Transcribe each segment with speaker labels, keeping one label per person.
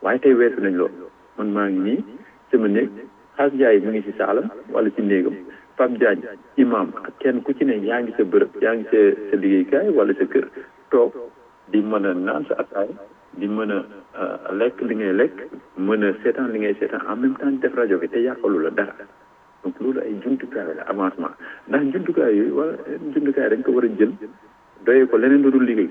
Speaker 1: waaye tey weesu nañ loolu man maa ngi nii sama néeg xaas Ndiaye mi ngi ci saalam wala ci néegam Pape Diagne imam ak kenn ku ci ne yaa ngi sa bërëb yaa ngi sa sa liggéeykaay wala sa kër toog di mën a naan sa ataay di mën a lekk li ngay lekk mën a seetaan li ngay seetaan en même temps di def rajo bi te yàqalu la dara donc loolu ay jumtukaay la avancement ndax jumtukaay yooyu wala jumtukaay dañ ko war a jël doyee ko leneen lu dul liggéey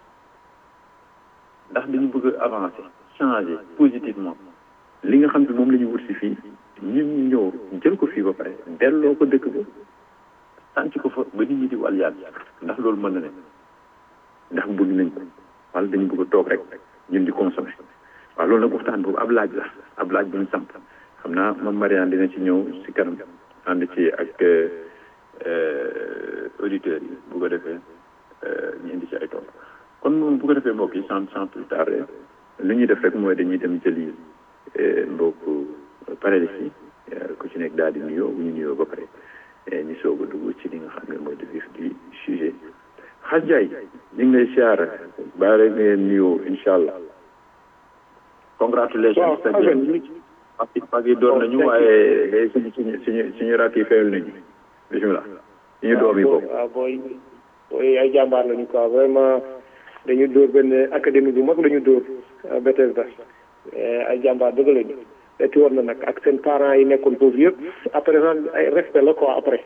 Speaker 1: ndax dañu bëgg a avancer changer positivement li nga xam ne moom la ñu wut si fii ñun ñu ñëw jël ko fii ba pare delloo ko dëkk ba sànc ko fa ba nit ñi di wàll yàlla ndax loolu mën na ne ndax bëgg nañ ko wala dañu bëgg a toog rek ñun di consommer waaw loolu nag waxtaan boobu ab laaj la ab laaj bu ñu samp xam naa moom Mariane dina ci ñëw si kanam ànd ci ak auditeurs yi bu ko defee ñu indi ci ay tool kon moom bu ko defee mbokk yi sans sans plus tarder li ñuy def rek mooy dañuy dem jëli mbokk panélistes yi ku ci nekk daal di nuyoo bu ñu nuyoo ba pare ñu soog a dugg ci li nga xam ne mooy le vif du sujet xas Ndiaye ñu ngi lay siyaara baale ngeen nuyoo incha allah congratulations sa parce que parce que door nañu waaye suñu suñu suñu suñu rakk yi fayal nañu bisimilah suñu doom yi boobu
Speaker 2: waaw booy booy ay jàmbaar lañu quoi vraiment dañu dóor benn académie bu mag la ñu dóor Bethesda ay jàmbaar dëgg lañu eti woon na nag ak seen parents yi nekkoon foofu yëpp après sax ay respect la quoi après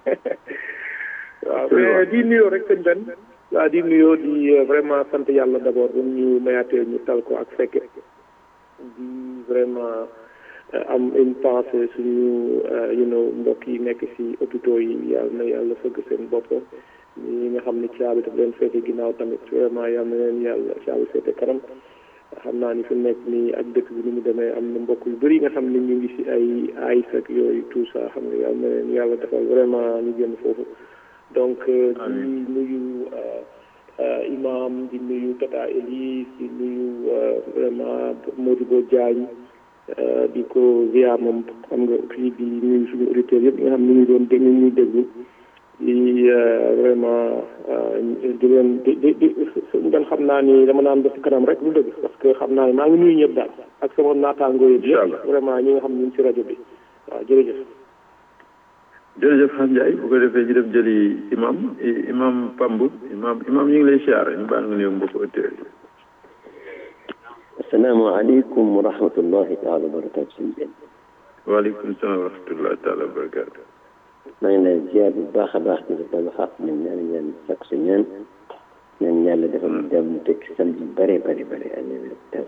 Speaker 2: waaw mais di nuyoo rek sëñ benn waaw di nuyoo di vraiment sant yàlla d'abord bu ñu mayaatee ñu tal ko ak fekke di vraiment am une pensée suñu you know mbokk yi nekk ci hôpitaux yi yàlla na yàlla fëgg seen bopp ñi nga xam ne caabi daf leen féete ginnaaw tamit vraiment yàlla na leen yàlla caabi féete kanam xam naa ni fi nekk nii ak dëkk bi ni mu demee am na mbokk yu bëri nga xam ne ñu ngi ci ay ay ak yooyu tout ça xam nga yàlla na leen yàlla defal vraiment ñu génn foofu donc di nuyu imam di nuyu Tata Elise di nuyu vraiment Modibo Diagne di ko ziar moom xam nga fii di nuyu suñu auditeurs yëpp nga xam ne ñu doon dégg ñu ñuy déglu di vraiment di leen di di di suñu doon xam naa ni dama naan ba ci kanam rek lu dëgg parce que xam naa ni maa ngi nuyu ñëpp daal ak sama naataangoo yëpp yëpp vraiment ñi nga xam ne ñu ngi ci rajo bi waaw jërëjëf
Speaker 1: jërëjëf xam Ndiaye bu ko defee ñu dem jëli imam imam Pamb imam imam ñu ngi lay siyaar ñu baal nga nuyu mbokk auditeurs yi
Speaker 3: asalaamaaleykum wa rahmatullahi taala wa barakaatu suñu benn
Speaker 1: waaleykum salaam wa rahmatullahi taala wa barakaatu
Speaker 3: maa ngi lay ziar bu baax a baax di la baal xaq nañ ñaan ñaan sakk sa ñaan ñaan yàlla defal dem teg samedi bare bare bare année tas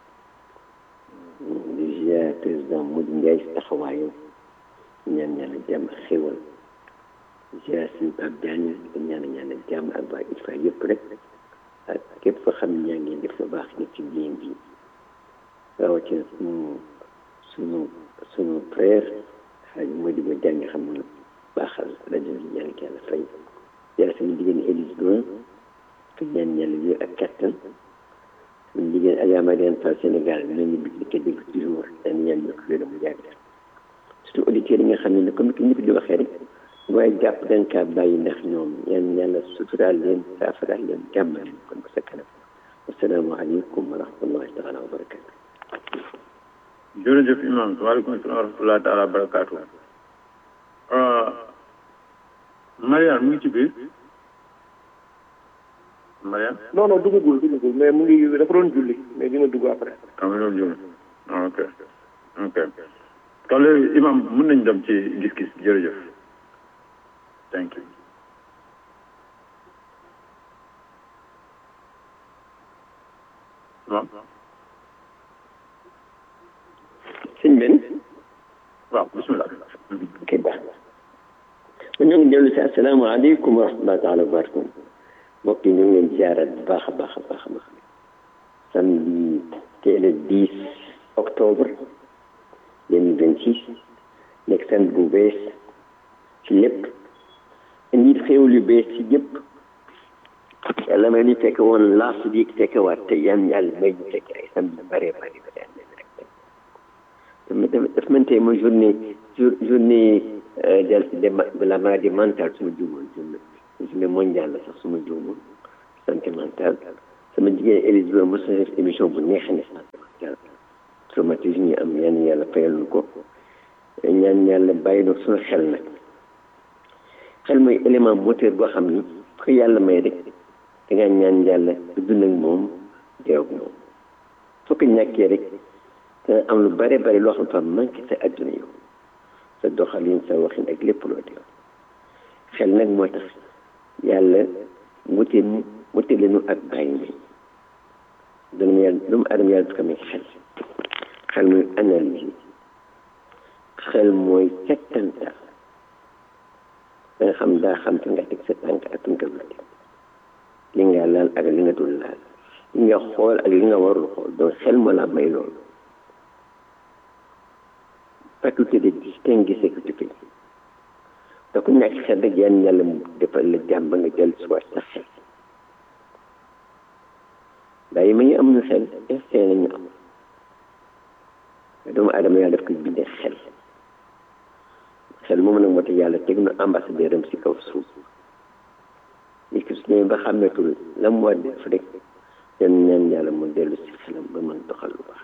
Speaker 3: di ziar président Modou Ndiaye si taxawaayam ñaan yàlla jàmm ak xéwal ziar suñu Pape Diagne di ñaan ñaan jàmm ak waa ITFA yëpp rek ak képp fa xam ne ñaa ngi def lu baax nit ci biir bi rawatina suñu suñu suñu frère xaaj Modibo Diagne xam nga baaxal rajo bi ñaan ki yàlla fay yàlla suñu jigéen Élise Doin te ñaan yàlla wér ak kattan suñu jigéen Adja Mariane Fall Sénégal bi nañu bi ko dégg toujours dañ ñaan ñu ko wér mu yàgg surtout auditeurs yi nga xam ne comme que ñëpp di waxee rek waaye jàpp dañ kaa bàyyi ndax ñoom ñaan yàlla suturaal leen saafaraal leen jàmm leen kon ba sa kanam asalaamaaleykum wa rahmatullahi taala wa barakatu
Speaker 1: jërëjëf imam waaleykum salaam wa rahmatullahi taala wa barakatu Mariane mu ngi ci biir Mariane
Speaker 2: non non duggagul duggagul mais mu ngi dafa doon julli mais dina dugg après
Speaker 1: ah ma doon julli ok ok kon léegi imam mën nañ dem ci gis-gis jërëjëf thank you waaw
Speaker 3: sëñ Ben
Speaker 1: waaw bisimilah
Speaker 3: ok baax na ma ñoo ngi dellu si asalaamaaleykum wa rahmatullahi taala wa barakatu mbokk yi ñu ngi leen ziarat bu baax a baax a baax a baax samedi tey le 10 octobre 2026 nekk samedi bu bees ci lépp indi xéewal yu bees ci ñëpp yàlla may ñu fekk woon last week fekkewaat te yan yàlla may ñu fekk ay samedi bare bare bare rek daf man tey mooy journée journée de la maladie mentale suma juumoon journée mondiale la sax suma juumoon santé mentale sama jigéen Élise Lo mos na def émission bu neex ne santé mentale yàlla bàyyi na suñu xel nag xel mooy élément moteur boo xam ni ko yàlla may rek da ngaa ñaan yàlla dund ak moom deew ak moom soo ko ñàkkee rek dana am lu bare bare loo xam fa manqué sa adduna yow sa doxalin sa waxin ak lépp loo def xel nag moo tax yàlla wute wute leenu ak bàyyi mi doomu yàlla doomu aadama yàlla dafa may xel xel muy analyse xel mooy settantal da nga xam daa xam fi nga teg sa tànk ak fi nga dul teg li nga laal ak li nga dul laal li nga xool ak li nga warul xool donc xel moo la may loolu faculté de distinguer ce que tu fais da ku ñàkk xel rek yaan yàlla mu defal la jàmm ba nga jël soit sa xel daa yi ma ñu am na xel instinct la ñu am doomu aadama yàlla daf koy bindee xel xel moom nag moo tax yàlla teg na ambassadeur am si kaw suuf li ki su ñëwee ba xàmmeetul la mu war def rek den ñaan yàlla mu dellu si xelam ba mën doxal lu baax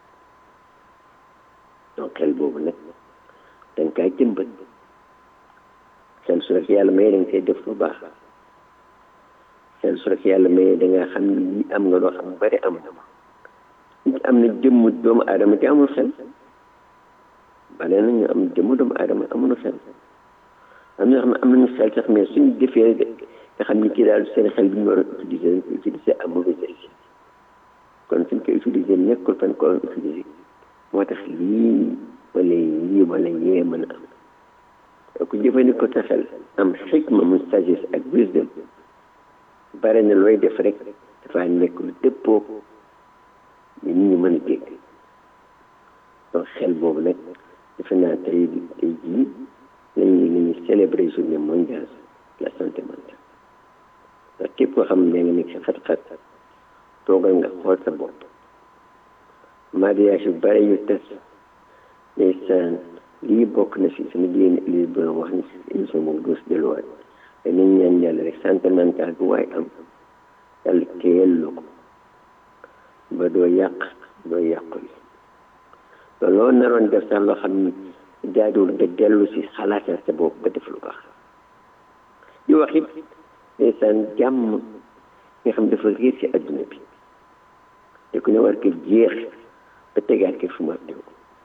Speaker 3: donc xel boobu nag da nga kaa jëmbat xel su rek yàlla may da nga see def lu baax xel su rek yàlla may da nga xam ni lii am nga loo xam bari am nit am na jëmm doomu aadama te amul xel bale na ñu am jëmm doomu aadama amul xel am na xam ne am nañu xel sax mais suñu defee nga xam ni kii daal seen xel bi ñu war a utiliser dañ ko utiliser à mauvais escient kon suñ koy utiliser nekkul fan ko utiliser moo tax lii wala lii wala yee mën a am ku jëfandikoo sa xel am xikma mu sagesse ak wisdom bare na looy def rek dafa nekk lu dëppoo ni nit ñi mën a dégg donc xel boobu nag defe naa tey tey jii lañuy lañuy célébrer journée mondiale de la santé mentale ndax képp koo xam ne nga nekk si xat-xat toogal nga xool sa bopp mariage yu bare yu tas ndeysaan lii bokk na si sama jigéen Elise ba wax ni si émission boobu doo si delluwaat danañ ñaan yàlla rek santé mentale bu waaye am yàlla téyel la ko ba doo yàq doo yàqul te loo naroon def sax loo xam ni jaaduwul nga dellu si xalaatal sa bopp ba def lu baax di wax it ndeysaan jàmm nga xam dafa réer si adduna bi te ku ne war ko jeex ba tegaat ko fu mu teew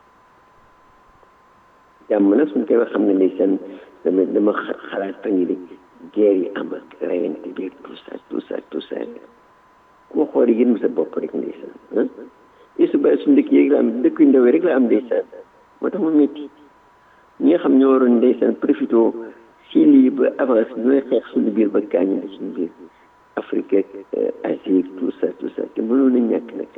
Speaker 3: jàmm nag suñ koy wax xam ne ndeysaan dama dama xalaat fan yi de guerre yi am ak rayante bi tout ça tout ça tout ça koo xool yéen sa bopp rek ndeysaan ah et su bàyyi suñu dëkk yeeg la am dëkk yu ndaw rek la am ndeysaan moo tax mu métti ñi nga xam ñoo waroon ndeysaan profité si lii ba avance ñooy xeex suñu biir ba gaañu ne suñu biir Afrique ak Asie tout ça tout ça te mënoon na ñàkk nag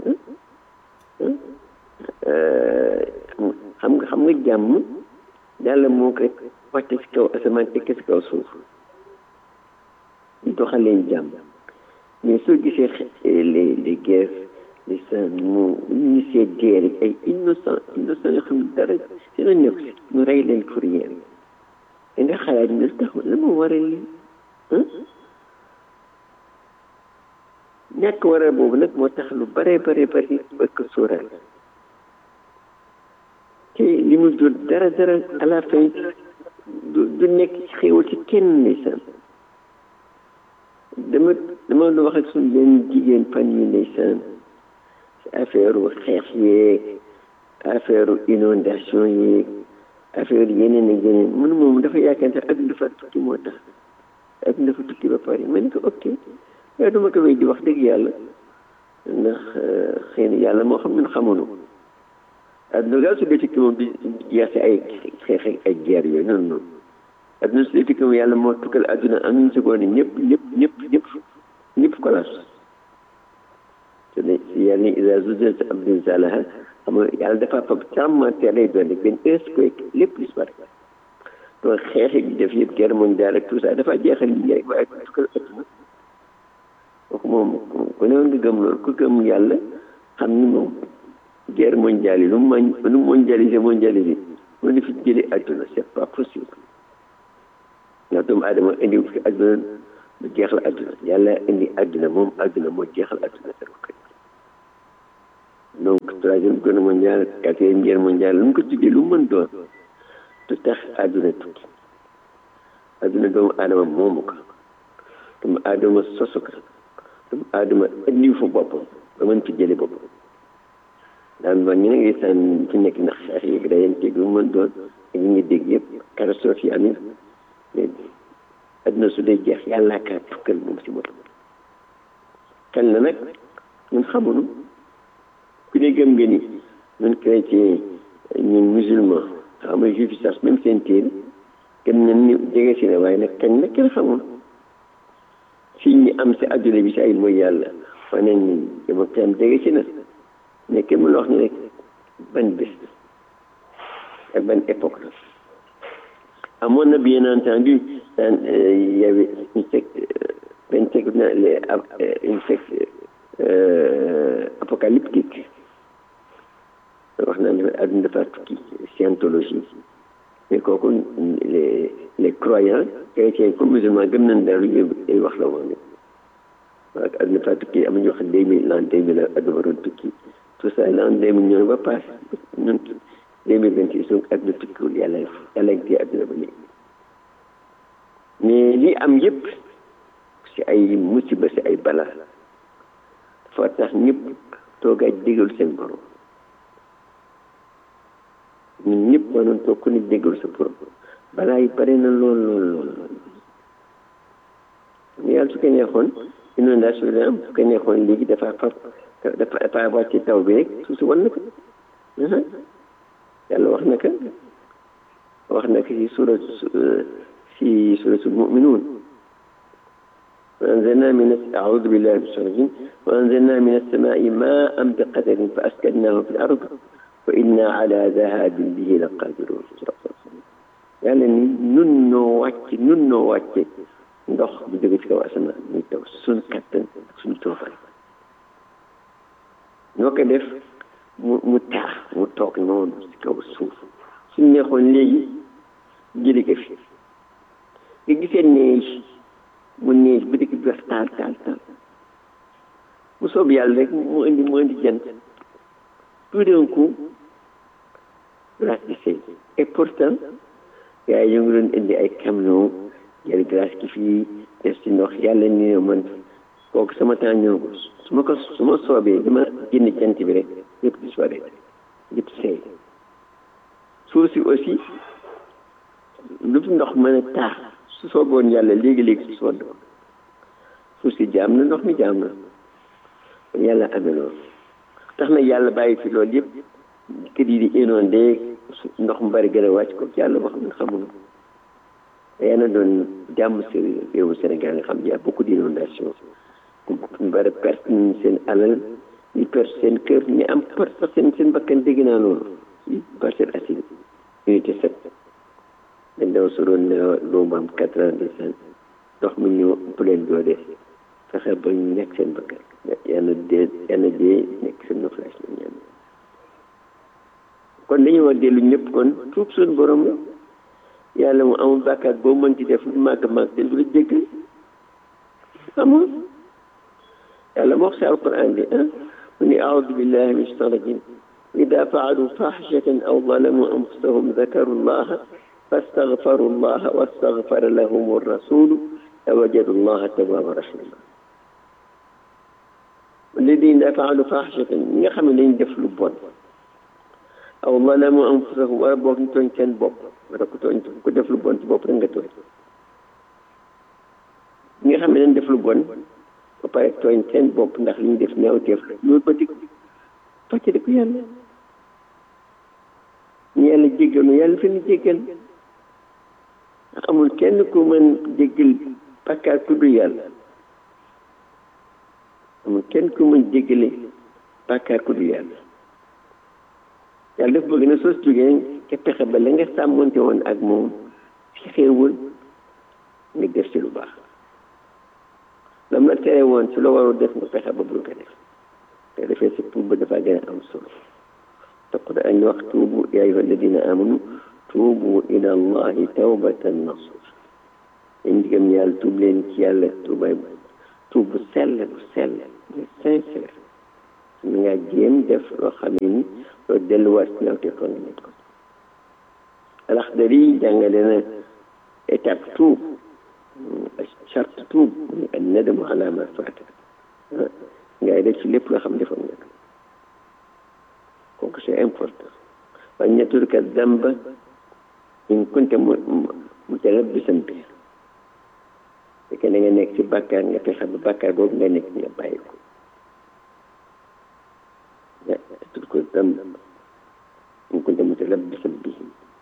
Speaker 3: xam nga xam nga jàmm yàlla moo ko wàcce si kaw asamaan tekk si kaw suuf ñu doxal leen jàmm mais soo gisee les les guerres les san mu ñu see dee rek ay innocent innocent yoo xam ne dara si la nekk si ñu rey leen pour rien da nga xalaat ne tax la ma waral lii ñàkk waral boobu nag moo tax lu bare bare bari ba ko sóoraal te li mu jur dara dara à la fin du du nekk ci xéewal ci kenn ndeysaan dama dama doon wax ak suñu benn jigéen fan yi ndeysaan ci affaire xeex yeeg affaire inondation yeeg affaire yeneen ak yeneen mënu moom dafa yaakaar sax ak dafa tukki moo tax ak dafa tukki ba pare ma ne ko ok waaye duma ko wéy di wax dëgg yàlla ndax xëy na yàlla moo xam ñun xamuñu adduna daal su dee tukki moom di jeex si ay xeex ak ay guerre yooyu noonu noonu adduna su dee tukki moom yàlla moo tukkal adduna am une seconde ñëpp ñëpp ñëpp ñëpp ñëpp collapse te ne si yàlla ni isa zuzilzat abdul zalaha xam nga yàlla dafa fab tremblement de terre lay doon rek benn earthquake lépp disparaît donc xeex yi def yëpp guerre mondiale ak tout ça dafa jeexal li rek waaye tukkal adduna donc moom ku ne woon nga gëm loolu ku gëm yàlla xam ni moom guerre mondiale yi lu mu lu mu mondialisé mondialisé mu ne fi jëlee adduna c'est pas possible ndax doomu aadama indi fi adduna lu jeexal adduna yàlla indi adduna moom adduna moo jeexal adduna ko donc troisième guerre mondiale quatrième guerre mondiale lu mu ko tuddee lu mu mën doon du tax àdduna tukki àdduna doomu aadama moomu ko doomu aadama sosu ko doomu aadama indi fa boppam ba mën fi jële boppam daan wax ñu ne ngi saan fi nekk ndax xeex yi rayante bi mu mën doon ak ñu ngi dégg yëpp catastrophe yi am yi mais àdduna su dee jeex yàllaa kaa tukkal moom si boppam xel na nag ñun xamuñu ku ne gëm nga ni ñun chrétien ñun musulman xam nga juif sax même seen téere gëm nañ ni jege si na waaye nag kañ nag kenn xamul fii ñi am si àdduna bi si ay mooy yàlla wane ni dama am jege si na mais kenn mënul wax ni rek ban bés ak ban époque la amoon na bien entendu daan y avait une secte benn secte na les une secte apocalyptique wax naa ne àdduna dafa tukki scientologie mais kooku les les croyants chrétiens comme musulmans gëm nañ daal lu ay wax la woon waaw àdduna dafa tukki am nañu wax deux mille l'an deux mille àdduna waroon tukki tout ça l'an deux mille ñëw ba passé ñun deux mille vingt six donc àdduna tukkiwul yàlla yàlla ngi téye àdduna ba léegi mais li am yëpp si ay musiba si ay bala dafa tax ñëpp toogaay déggal seen borom ñun ñëpp mënoon toog ku ne déggal sa borom balaa yi bare na lool lool lool lool mais yàlla su ko neexoon inondation bi am su ko neexoon léegi dafa far dafa dafa wàcce taw bi rek suuf si wan na ko yàlla wax na ko wax na ko si surat si suratul muminuun وأنزلنا من أعوذ بالله من الشيطان الرجيم وأنزلنا من السماء ماء بقدر فأسكناه في الأرض وإنا على ذهاب به لقادرون yàlla ni nun noo wàcc nun noo wàcce ndox bu jóge ci kaw asamaan muy taw suñ kattan ak suñ toofaay noo ko def mu mu taax mu toog noonu ci kaw suuf suñ neexoon léegi jëli ko fi nga gisee neej mu neej ba dëkk bi wax taal taal taal mu soob yàlla rek mu indi mu indi jant tout d'un coup glace bi sey et pourtant gars yi ñu ngi doon indi ay camion jël glace ki fii def si ndox yàlla ni ne man kooku sama temps ñëwagul su ma ko su ma soobee dama génn jant bi rek yëpp di soobee yëpp seey suuf si aussi lu fi ndox mën a taax su sooboon yàlla léegi-léegi su sood suuf si jaam na ndox mi jaam na kon yàlla amee loolu tax na yàlla bàyyi fi loolu yëpp kër yi di inondé ndox mu bari gën a wàcc ko yàlla wax na xamul yàlla doon jàmm si réewu Sénégal nga xam ne y a beaucoup d'inondation ñu bari perte nañ seen alal ñu perte seen kër ñu am perte seen seen bakkan dégg naa loolu yi Parcelles Assainies unité sept dañ daw soroon ne doomu am quatre ans de cent ndox mi ñëw ëpp leen doole fexe ba ñu nekk seen bakkan yàlla dee yàlla dee nekk seen noflaas la ñaan kon dañu war dellu ñëpp kon tuub suñu borom la yàlla mu amul bàkkaat boo mën ci def lu màgg màgg te du la jéggal amul yàlla moo wax si alquran bi ah mu ni aoudu billahi min shaitan rajim ida faalu fahishatan aw zalamu anfusahum dakaru llaha fastaghfaru llaha wastaghfara lahum rasulu lawajadu llaha tawwaba rahima alladina faalu fahishatan ñi nga xam ne dañ def lu bon aw zalamu anfusahum wala boog ñu tooñ seen bopp wala ku tooñ ku def lu bon ci bopp rek nga tooñ ñi nga xam ne dañ def lu bon ba pare tooñ seen bopp ndax li ñu def ñaawteef la loolu ba dig fàcce di ko yàlla ñu yàlla jéggal nu yàlla fi ñu jéggal ndax amul kenn ku mën jéggal bàkkaar ku dul yàlla amul kenn ku mën jéggale bàkkaar ku dul yàlla yàlla dafa bëgg na soo si jógee ca pexe ba la nga sàmmonte woon ak moom ci xéewal nga def ci lu baax lam la tere woon ci la warul def nga pexe ba bul ko def te defee si tuub ba dafa gën a am solo te Qur'an wax tuubu yaa ayyuha alladina amanu tuubu ila allahi tawbatan nasuha yéen digam yàlla tuub leen ci yàlla tuubaay tuub bu sell bu sell bu sincère mi nga jéem def loo xam ne ni loolu delluwaat ci ñawte ko nga nekk ko Laxdari jàngale na étape tuub charte tuub muy an nadamu ala ma faata ngay def ci lépp loo xam defoon nga kooku c'est important waaye ñetturka damba in kunte mu mutalabbisan bi fekkee da nga nekk ci bàkkaar nga fexe ba bàkkaar boobu nga nekk nga bàyyi ko ñetturka damba in kunte mutalabbisan bi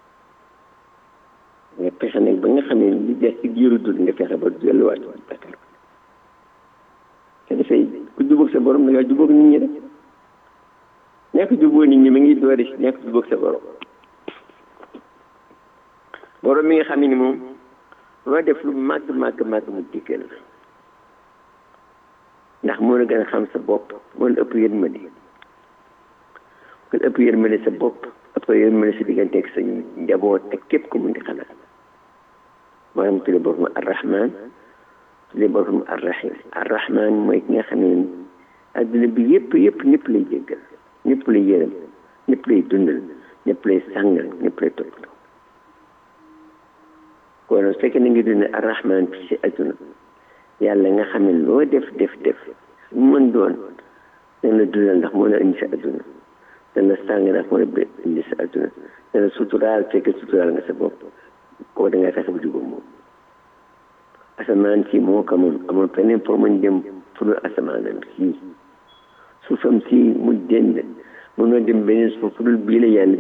Speaker 3: nga fexe nag ba nga xam ne li des ci giiru dund nga fexe ba delluwaat ci bàkkaar ba te dafay ku jubóog sa borom da ngaa jubóog nit ñi rek nekk jubóo nit ñi ma ngi doori si nekk jubóog sa borom borom mi nga xam ne moom loo def lu màgg màgg màgg mu diggal la ndax moo la gën a xam sa bopp moo la ëpp yërmande kon ëpp yërmande sa bopp ëpp yërmande sa diggante ak sa njaboot ak képp ku mun di xalaat moo tax mu tuddee boppam arrahman tuddee boppam arrahim arrahman mooy ki nga xam ne adduna bi yëpp yëpp ñëpp lay jéggal ñëpp lay yërëm ñëpp lay dundal ñëpp lay sàngal ñëpp lay toppatoo kon su fekkee na ngi dund arrahman fi si adduna yàlla nga xam ne loo def def def su mën doon dana la dundal ndax moo la indi sa adduna dana la sàng ndax moo la indi sa adduna dana suturaal fekkee suturaal nga sa bopp koo da nga fexe ba jubóo moom asamaan si moo ko moom amul feneen pour mën dem fu dul asamaanam sii suufam si mu dend mënoo dem beneen suuf fu dul bii la yàlla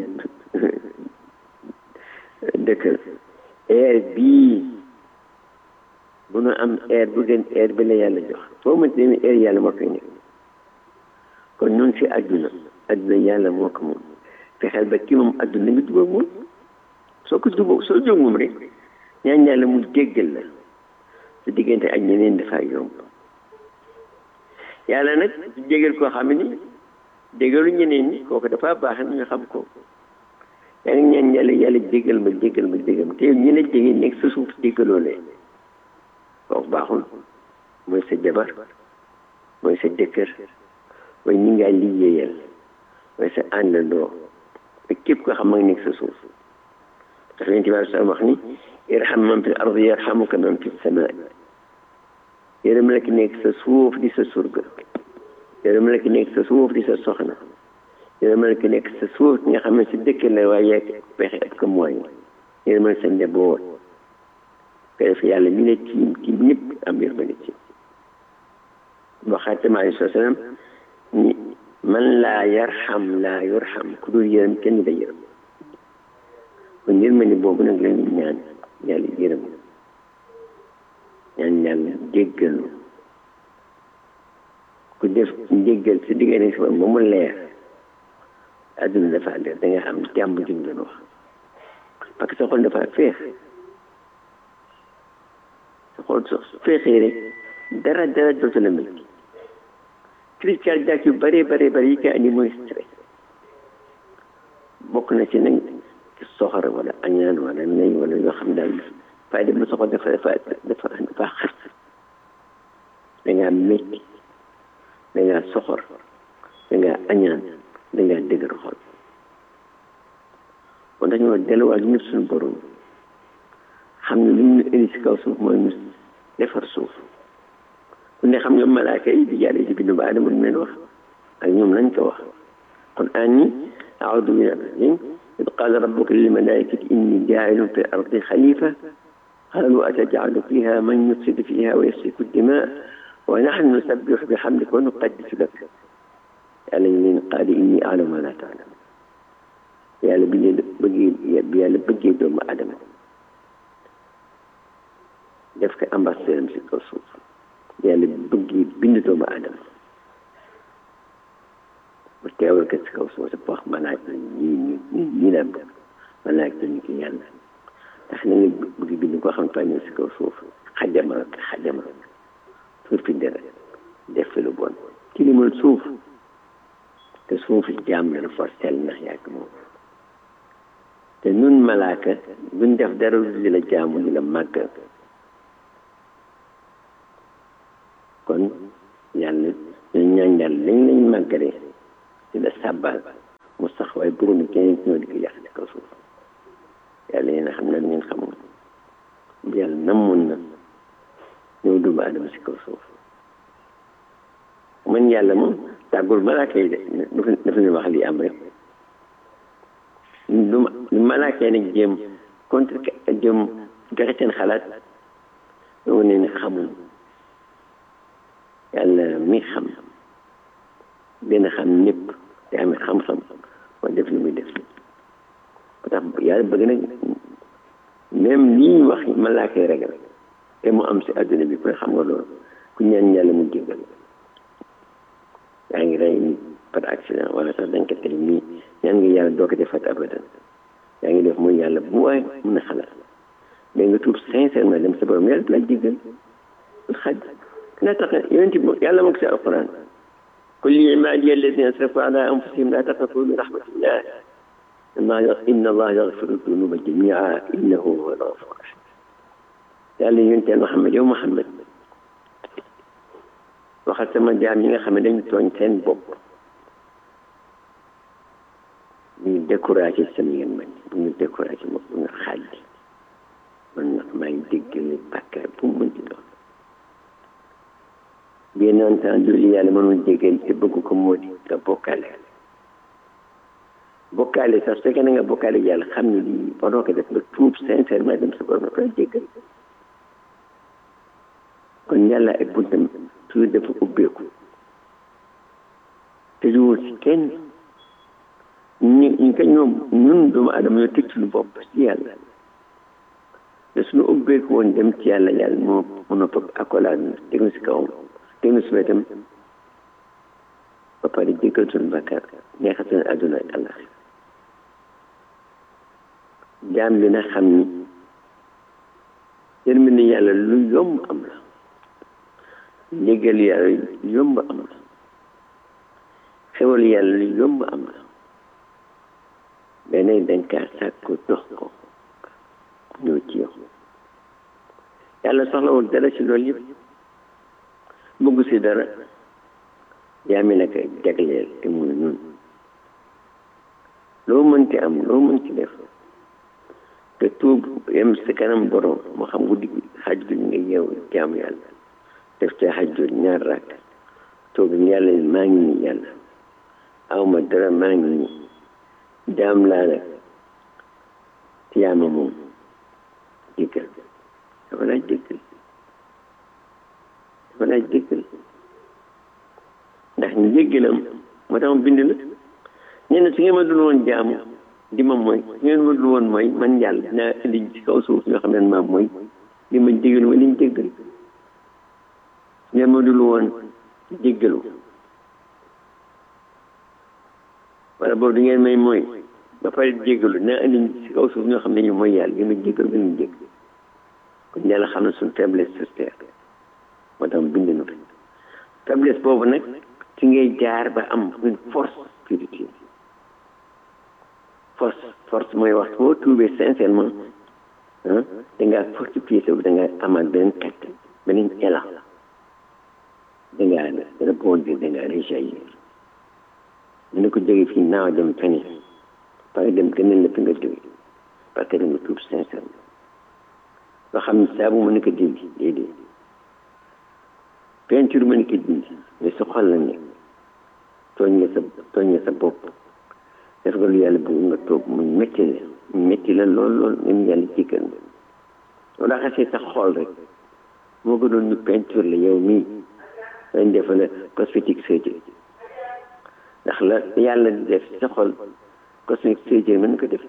Speaker 3: dëkkal air bii bu nu am air bu gën air bi la yàlla jox foo mënti demee air yàlla moo koy nekk kon ñun si àdduna àdduna yàlla moo ko moom fexeel ba kii moom àdduna nga jubóog moom soo ko jubóog soo jóg moom rek ñaan yàlla mu jéggal la sa diggante ak ñeneen dafa yomb yàlla nag du jégal koo xam ni jégalu ñeneen ñi kooku dafa baax ñu xam ko yaa ngi ñaan yàlla yàlla jégal ma jégal ma jégal ma te ñi la jege nekk sa suuf jégaloo leen kooku baaxul mooy sa jabar mooy sa jëkkër mooy ñi ngaa liggéeyal mooy sa àndandoo ak képp koo xam ma ngi nekk sa suuf ndax leen tibaar sa wax ni irham man fi ardi yarhamuka man fi samaa yërëm la ki nekk sa suuf di sa surga yërëm la ki nekk sa suuf di sa soxna yërëm la ki nekk sa suuf nga xam ne si dëkk la waaye yaa pexe ak ko mooy yërëm la sa njaboot ko def yàlla ñu ne tiim tiim ñëpp am yërmande ci waxaat tamit alayhi salaam ni man laa yarham laa yurham ku dul yërëm kenn da yërëm kon yërmande boobu nag la ñu ñaan yàlla yërëm ñaan yàlla jéggal ku def njéggal si diggante si ba mu leer adduna dafa leer da nga am jàmm jum doon wax parce que sa xol dafa feex sa xol so feexee rek dara dara dootu la mel crise cardiaque yu bare bare bare yi koy andi mooy stress bokk na ci nag soxor wala añaan wala nay wala yoo xam daal fay dem ba soxor dafa dafa dafa dafa xat da ngaa métti da ngaa soxor da ngaa añaan da ngaa dëgër xol kon dañoo delluwaat ñëpp suñu borom xam ne lu ñu indi si kaw suuf mooy ñu defar suuf ku ne xam nga malaaka yi di yàlla ci bindu ba adama lu leen wax ak ñoom lañ ko wax kon anni aoudu min arrajim إذ قال ربك للملائكة إني جاعل في الأرض خليفة قالوا أتجعل فيها من يفسد فيها ويسفك الدماء ونحن نسبح بحمدك ونقدس لك يعني من قال إني أعلم ما لا تعلم يا لبي بقي يا لبقي دوم آدم دفك أمر سيرم سيكوسوف يا لبقي بند دوم آدم mu teewal ko ci kaw suuf si wax malaaka ñii ñi ñii la malaaka ñu ko yàlla ndax na nga bëgg bind koo xam ne ñëw si kaw suuf xajama xajama suuf fi dara def fi lu bon tilimal suuf te suuf jaam la dafa sell ndax yàgg moom te nun malaaka duñ def dara lu di la jaamu di la màggal kon yàlla ñu ñaan yàlla lañ lañ màggalee di la sàbbal mu sax waaye bëgguñu keneen ñoo di ko yàq ci kaw suuf yàlla yéen a xam na ngeen xamul yàlla namoon na ñëw doomu aadama si kaw suuf man yàlla moom tàggul malaaka yi de dafa dafa ñu wax li am rek du du malaaka yi nag jéem contre jéem joxe seen xalaat doo ne ne xamul yàlla mi xam dina xam ñëpp te amee xam-xam moo def li muy def moo tax yàlla bëgg nag même lii wax malaaka yi ragal te mu am si adduna bi ku xam nga loolu ku ñaan yàlla mu jéggal yaa ngi rey nit par accident wala sax dañ ko tey nii ñaan nga yàlla doo ko defat abadan yaa ngi def mooy yàlla bu waay mën a xalaat mais nga tuub sincèrement dem sa borom yàlla la jéggal xaj la tax yonent bi yàlla moo ko si alquran qul li ibadiya alladina asrafu ala anfusihim la taqnatu min rahmatillah inna allah yaghfiru dunuba jamia innahu huwa alghafur rahim yàlla yonent Muhammad yow Muhammad waxal sama jaam yi nga xam ne dañu tooñ seen bopp ñu découragé sama ngeen man bu ñu découragé ma bu ñu xaaj man nag maa ngi déggale bàkkaar bu mu mënti doon bien entendu li yàlla mënul jéggal te bëgg ko moo di nga bokkaale bokkaale sax su fekkee na nga bokkaale yàlla xam ne lii waroo ko def nga tuub sincèrement dem sa borom na koy jéggal kon yàlla ay buntam toujours dafa ubbeeku te juwul si kenn ñu ñu ko ñoom ñun doomu adama ñoo tëj suñu bopp si yàlla te suñu ubbeeku woon dem ci yàlla yàlla moo mën a fab accolade tegu si kawam tegu si wetam ba pare jéggal suñu bakkaar neexal suñu àdduna ak àllax jaam bi na xam ni yërmande yàlla lu yomb am la njëgal yàlla yomb am la xewal yàlla lu yomb am la beneen dañ kaa sàkku dox ko ñëw ci yow yàlla soxlawul dara ci loolu yëpp bëggu si dara yaa mi naka jagleel te muy nun loo mënti am loo mënti def te tuub yem si kanam borom moo xam guddi xaj bi nga yeew jaamu yàlla def ca xajjul ñaar rakk toog yàlla maa ngi nii yàlla awma dara maa ngi nii jaam laa nag te yaa ma moom jéggal dafa laaj jéggal dafa laaj jéggal ndax ñu jéggalam moo tax ma bind la nee na su ngeen ma dul woon jaamu di ma mooy su ngeen ma dul woon mooy man yàlla dinaa indi ci kaw suuf ñoo xam ne maa mooy di ma jéggal ma liñ jéggal ngeen ma dul woon jéggalu wala boobu di ngeen may mooy ba pare jéggalu naa indi si kaw suuf ñoo xam ne ñu mooy yàlla ngeen ma jéggalu ngeen ma jégg kon yàlla xam ne suñu faiblesse sur terre moo tax bind na fi faiblesse boobu nag ci ngay jaar ba am une force spirituelle force force mooy wax boo tuubee sincèrement ah da ngaa fortifier sa da ngaa amaat beneen kàttan beneen élan da ngaa rebondir da ngaa réjaillir ñu ne ko jóge fii naaw dem feneen pare dem gënal la fi nga jóge parce que da nga tuub sincèrement loo xam ne saabu mën na ko dindi déedéet peinture mën na ko dindi mais sa xol la nekk tooñ nga sa tooñ nga sa bopp def nga lu yàlla bëgg nga toog mu métti la mu métti la lool lool ngeen yàlla jéggal nga loolu daa xasee sa xol rek moo ko doon ñu peinture la yow mii dañ def la cosmétique surgery ndax la yàlla di def sa xol cosmétique surgery mën na ko def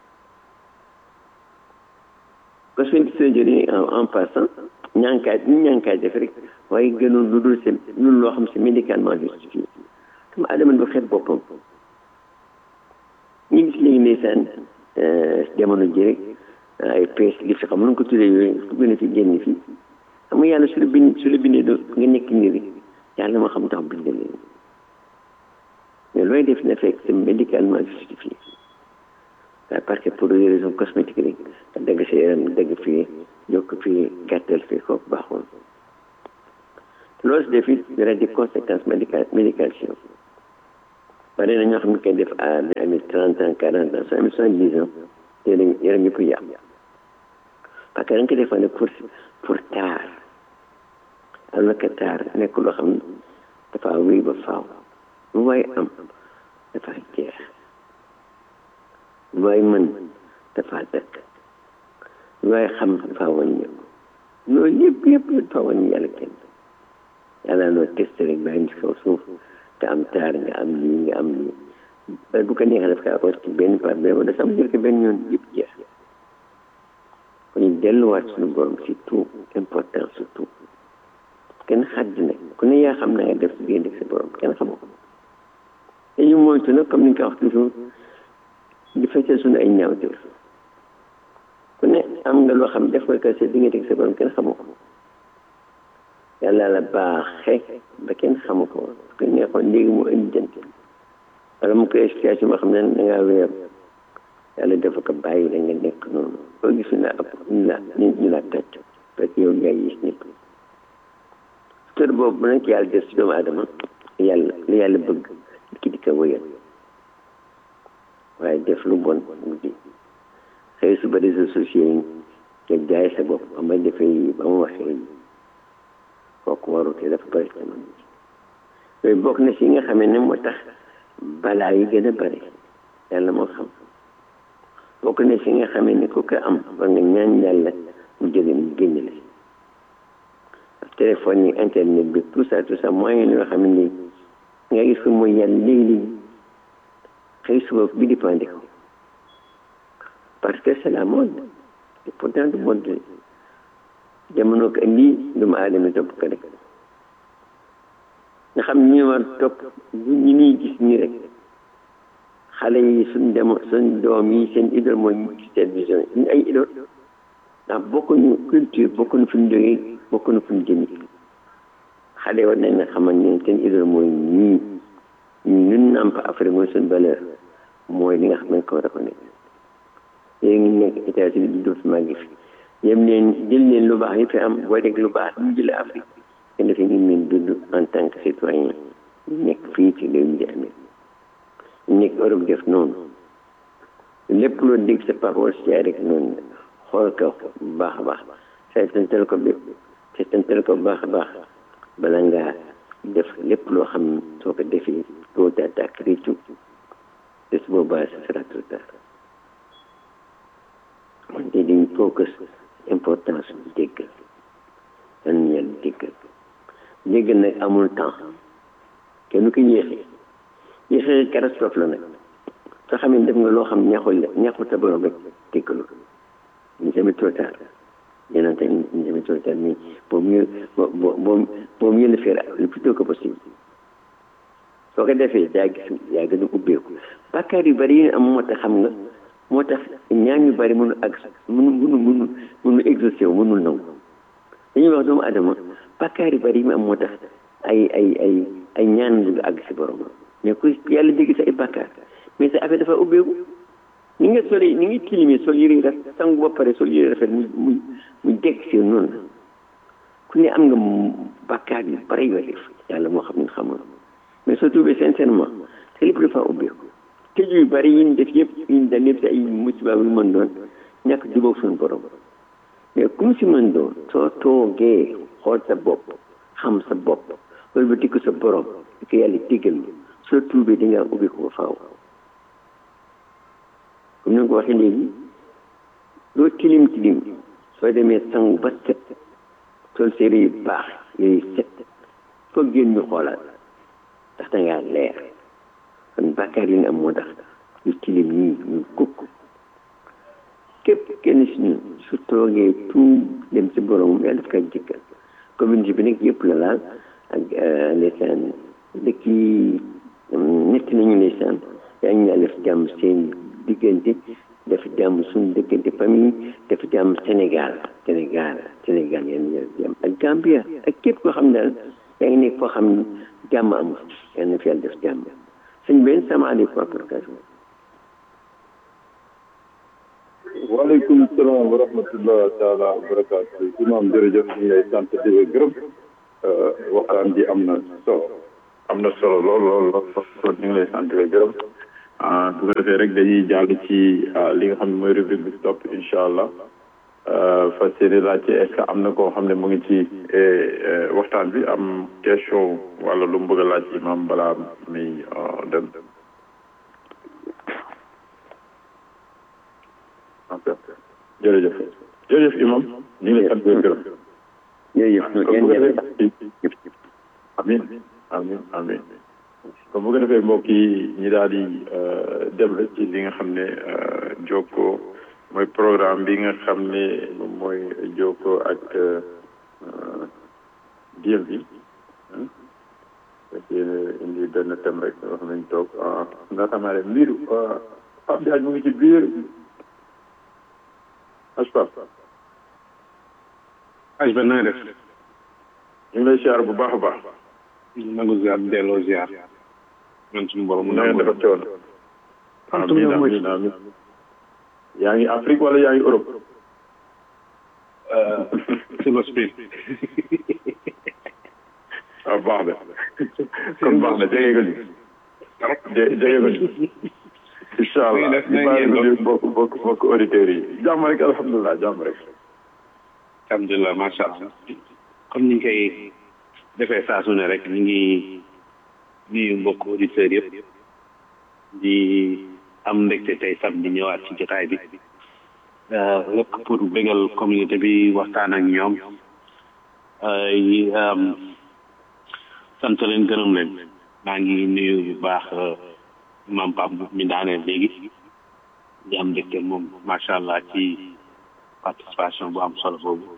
Speaker 3: cosmétique surgery en passant ñànkaay ñu ñànkaay def rek waaye gënoon lu dul seen lu loo xam si médicalement justifié comme adama du xeet boppam ñu gis léegi ndeysaan jamono ji rek ay pees li fi xam nu ko tuddee yooyu gën a fi génn fii xam nga yàlla su la bind su la bindee do nga nekk nii rek yàlla moo xam tax bind leen mais looy def na fekk c'est médicalement justifié parce que pour des raisons cosmétiques rek dagg sa yaram dagg fii yokk fii gàttal fii kooku baaxul loolu si def it dara di conséquence médical médication bari na ñoo xam ne koy def à amee trente ans quarante ans soo amee soixante dix ans yaram yaram yëpp yàq parce que da nga ko defoon pour pour taar alors que taar nekk loo xam ne dafa wéy ba faaw lu waay am dafa jeex lu waay mën dafa dëkk lu waay xam dafa wàññeeku loolu yëpp yëpp dafa wàññi yàlla kenn yàlla noo testé rek bàyyi ci kaw suuf nga am taar nga am lii nga am lii bu ko neexee daf kaa roos ci benn par benn wala sax mu jël ko benn yoon yëpp jeex kon ñu delluwaat suñu borom si tout important surtout kenn xaddi nag ku ne yaa xam na nga def si biir sa borom kenn xamoo ko te ñu moytu nag comme ni nga ko wax toujours di feccee suñu ay ñaawteef ku ne am nga loo xam def ko sa diggante ak sa borom kenn xamoo ko yàlla la baaxee ba kenn xamu ko su ko neexoon léegi mu indi jënt wala mu ko explication boo xam ne da ngaa wéer yàlla dafa ko bàyyi da nga nekk noonu boo gis ñu la ab ñu la ñu la tàcc parce que yow yaay gis ñëpp kër boobu nag yàlla def si doomu aadama yàlla li yàlla bëgg ki di ko wëyal waaye def lu bon mu di xëy suba réseaux sociaux yi nga jaay sa bopp ba ma defee yi ba mu waxee yi kooku warute dafa bëri tamit yooyu bokk na si nga xamee ne moo tax balaa yi gën a bëri yàlla moo xam bokk na si nga xamee ne ku ko am war nga ñaan yàlla mu jóge mu génn la téléphone yi internet bi tout ça tout ça moyen yoo xam ne nga gis ko mooy yàlla léegi-léegi xëy suba bi dépendé ko parce que c'est la mode et pourtant du mode jamono ko lii doomu aadama topp ko rek nga xam ñu war topp ñu ñuy gis nii rek xale yi suñ dem suñ doom yi seen idole mooy ñu gis télévision yi ñu ay idole ndax bokkuñu culture bokkuñu fu ñu jógee bokkuñu fu ñu jëmi xale war nañ ne xamal ne seen idole mooy ñii ñu ñun nàmp Afrique mooy suñ valeur mooy li nga xam ne ko war a ko nekk léegi ñu nekk États-Unis di dootu maa ngi fi yem leen jël leen lu baax yi fi am boo dégg lu baax ñu jëlee Afrique te dafay ñu leen dund en tant que citoyen ñu nekk fii ci réew mi di amee ñu nekk Europe def noonu lépp loo dégg sa parole si rek noonu xool ko bu baax a baax seetantal ko bi seetantal ko bu baax a baax bala ngaa def lépp loo xam soo ko defee doo tàkk réccu te su boobaa ce sera trop tard wante dañ focus importance bi déggal lan yàlla déggal déggal nag amul temps kenn ko yéexee yéexee catastrophe la nag soo xam ne def nga loo xam neexul la neexul sa borom rek déggalu ñu jamais trop tard yéen te ñu jamais trop tard mais vaut mieux vaut vaut mieux le faire le plus tôt que possible soo ko defee yaa gis yaa gën a ubbeeku bàkkaar yu bari yi am moo tax xam nga moo tax ñaan yu bari mënu ak mënu mënu mënu mënu exaucé wu mënul nangu dañuy wax doomu adama bàkkaar yu bari yi mu am moo tax ay ay ay ay ñaan du àgg si borom mais ku yàlla dégg sa ay bàkkaar mais sa affaire dafa ubbeeku ni nga soli ni nga tilimee sol yëre rafet sangu ba pare sol yëre rafet mu mu mu dégg si noonu ku ne am nga bàkkaar yu bari yoo def yàlla moo xam ne xamul mais soo tuubee sincèrement te lépp dafa ubbeeku tëj yu bari yi ñu def yëpp yi ñu daan yëpp si ay musiba yu mën doon ñàkk jubóog suñu borom mais comme si mën doon soo toogee xool sa bopp xam sa bopp loolu ba tikku sa borom di ko yàlla diggal ma soo tuubee da ngaa ubbi ko ba faaw comme ni nga ko waxee léegi loo tilim tilim soo demee sangu ba set sol séeré yu baax yooyu set foog génn ñu xoolaat ndax da ngaa leer kon bàkkaar yi ñu am moo tax yu tilim ñii ñu kukk képp kenn si ñun su toogee tuub dem si borom yàlla daf koy jëkkal communauté bi nag yëpp la laal ak ndeysaan dëkk yi ñetti nañu ndeysaan yaa ngi yàlla def jàmm seen diggante def jàmm suñu diggante famille def jàmm Sénégal Sénégal Sénégal yéen ñëw jàmm ak Gambia ak képp koo xam ne daal yaa ngi nekk foo xam ne jàmm amul yal na fi yàlla def jàmm sëñ benn sama aleykum wa barakatuh
Speaker 4: waaleykum salaam wa rahmatullah taala wa barakatuh imam jërëjëf ñu ngi lay sant di la gërëm waxtaan ji am na solo am na solo lool lool lool ñu ngi lay sant di la gërëm
Speaker 1: su ko defee rek dañuy jàll ci li nga xam ne mooy rubrique bi stop incha allah fas yéene laajte est-ce que am na koo xam ne mu ngi ci waxtaan bi am question wala lu mu bëgg a laaj imam balaa muy dem ok jërëjëf jërëjëf imam ñu ngi lay sant di gërëm
Speaker 3: jërëjëf
Speaker 1: amin amin amin kon bu ko defee mbokk yi ñi daal di dem rek ci li nga xam ne jokkoo mooy programme bi nga xam ne moom mooy jokkoo ak diel bi parce que indi benn thème rek wax nañ toog nga xamaa ne mbiru Pape Diagne mu ngi ci biir aspa
Speaker 5: aj ba na nga def
Speaker 1: ñu ngi lay siyaar bu baax a baax
Speaker 5: nangu ziar delloo ziar man suñu borom
Speaker 1: na ngeen dafa coono amin amin amin yaa ngi Afrique wala yaa ngi Europe
Speaker 5: Silver Spring
Speaker 1: waaw baax na kon baax na jege nga ñu jege nga ñu incha allah ñu bàyyi ko ñu bokk bokk bokk auditeurs yi jàmm rek alhamdulilah jàmm rek
Speaker 5: alhamdulilah macha allah comme ni ñu koy defee saa su ne rek ñu ngi nuyu mbokk auditeurs yëpp di am mbégte tey samedi ñëwaat ci jotaay bi lépp pour bégal communauté bi waxtaan ak ñoom sant leen gërëm leen maa ngi nuyu bu baax imam Pape mi daaneel léegi di am mbégte moom macha allah ci participation bu am solo boobu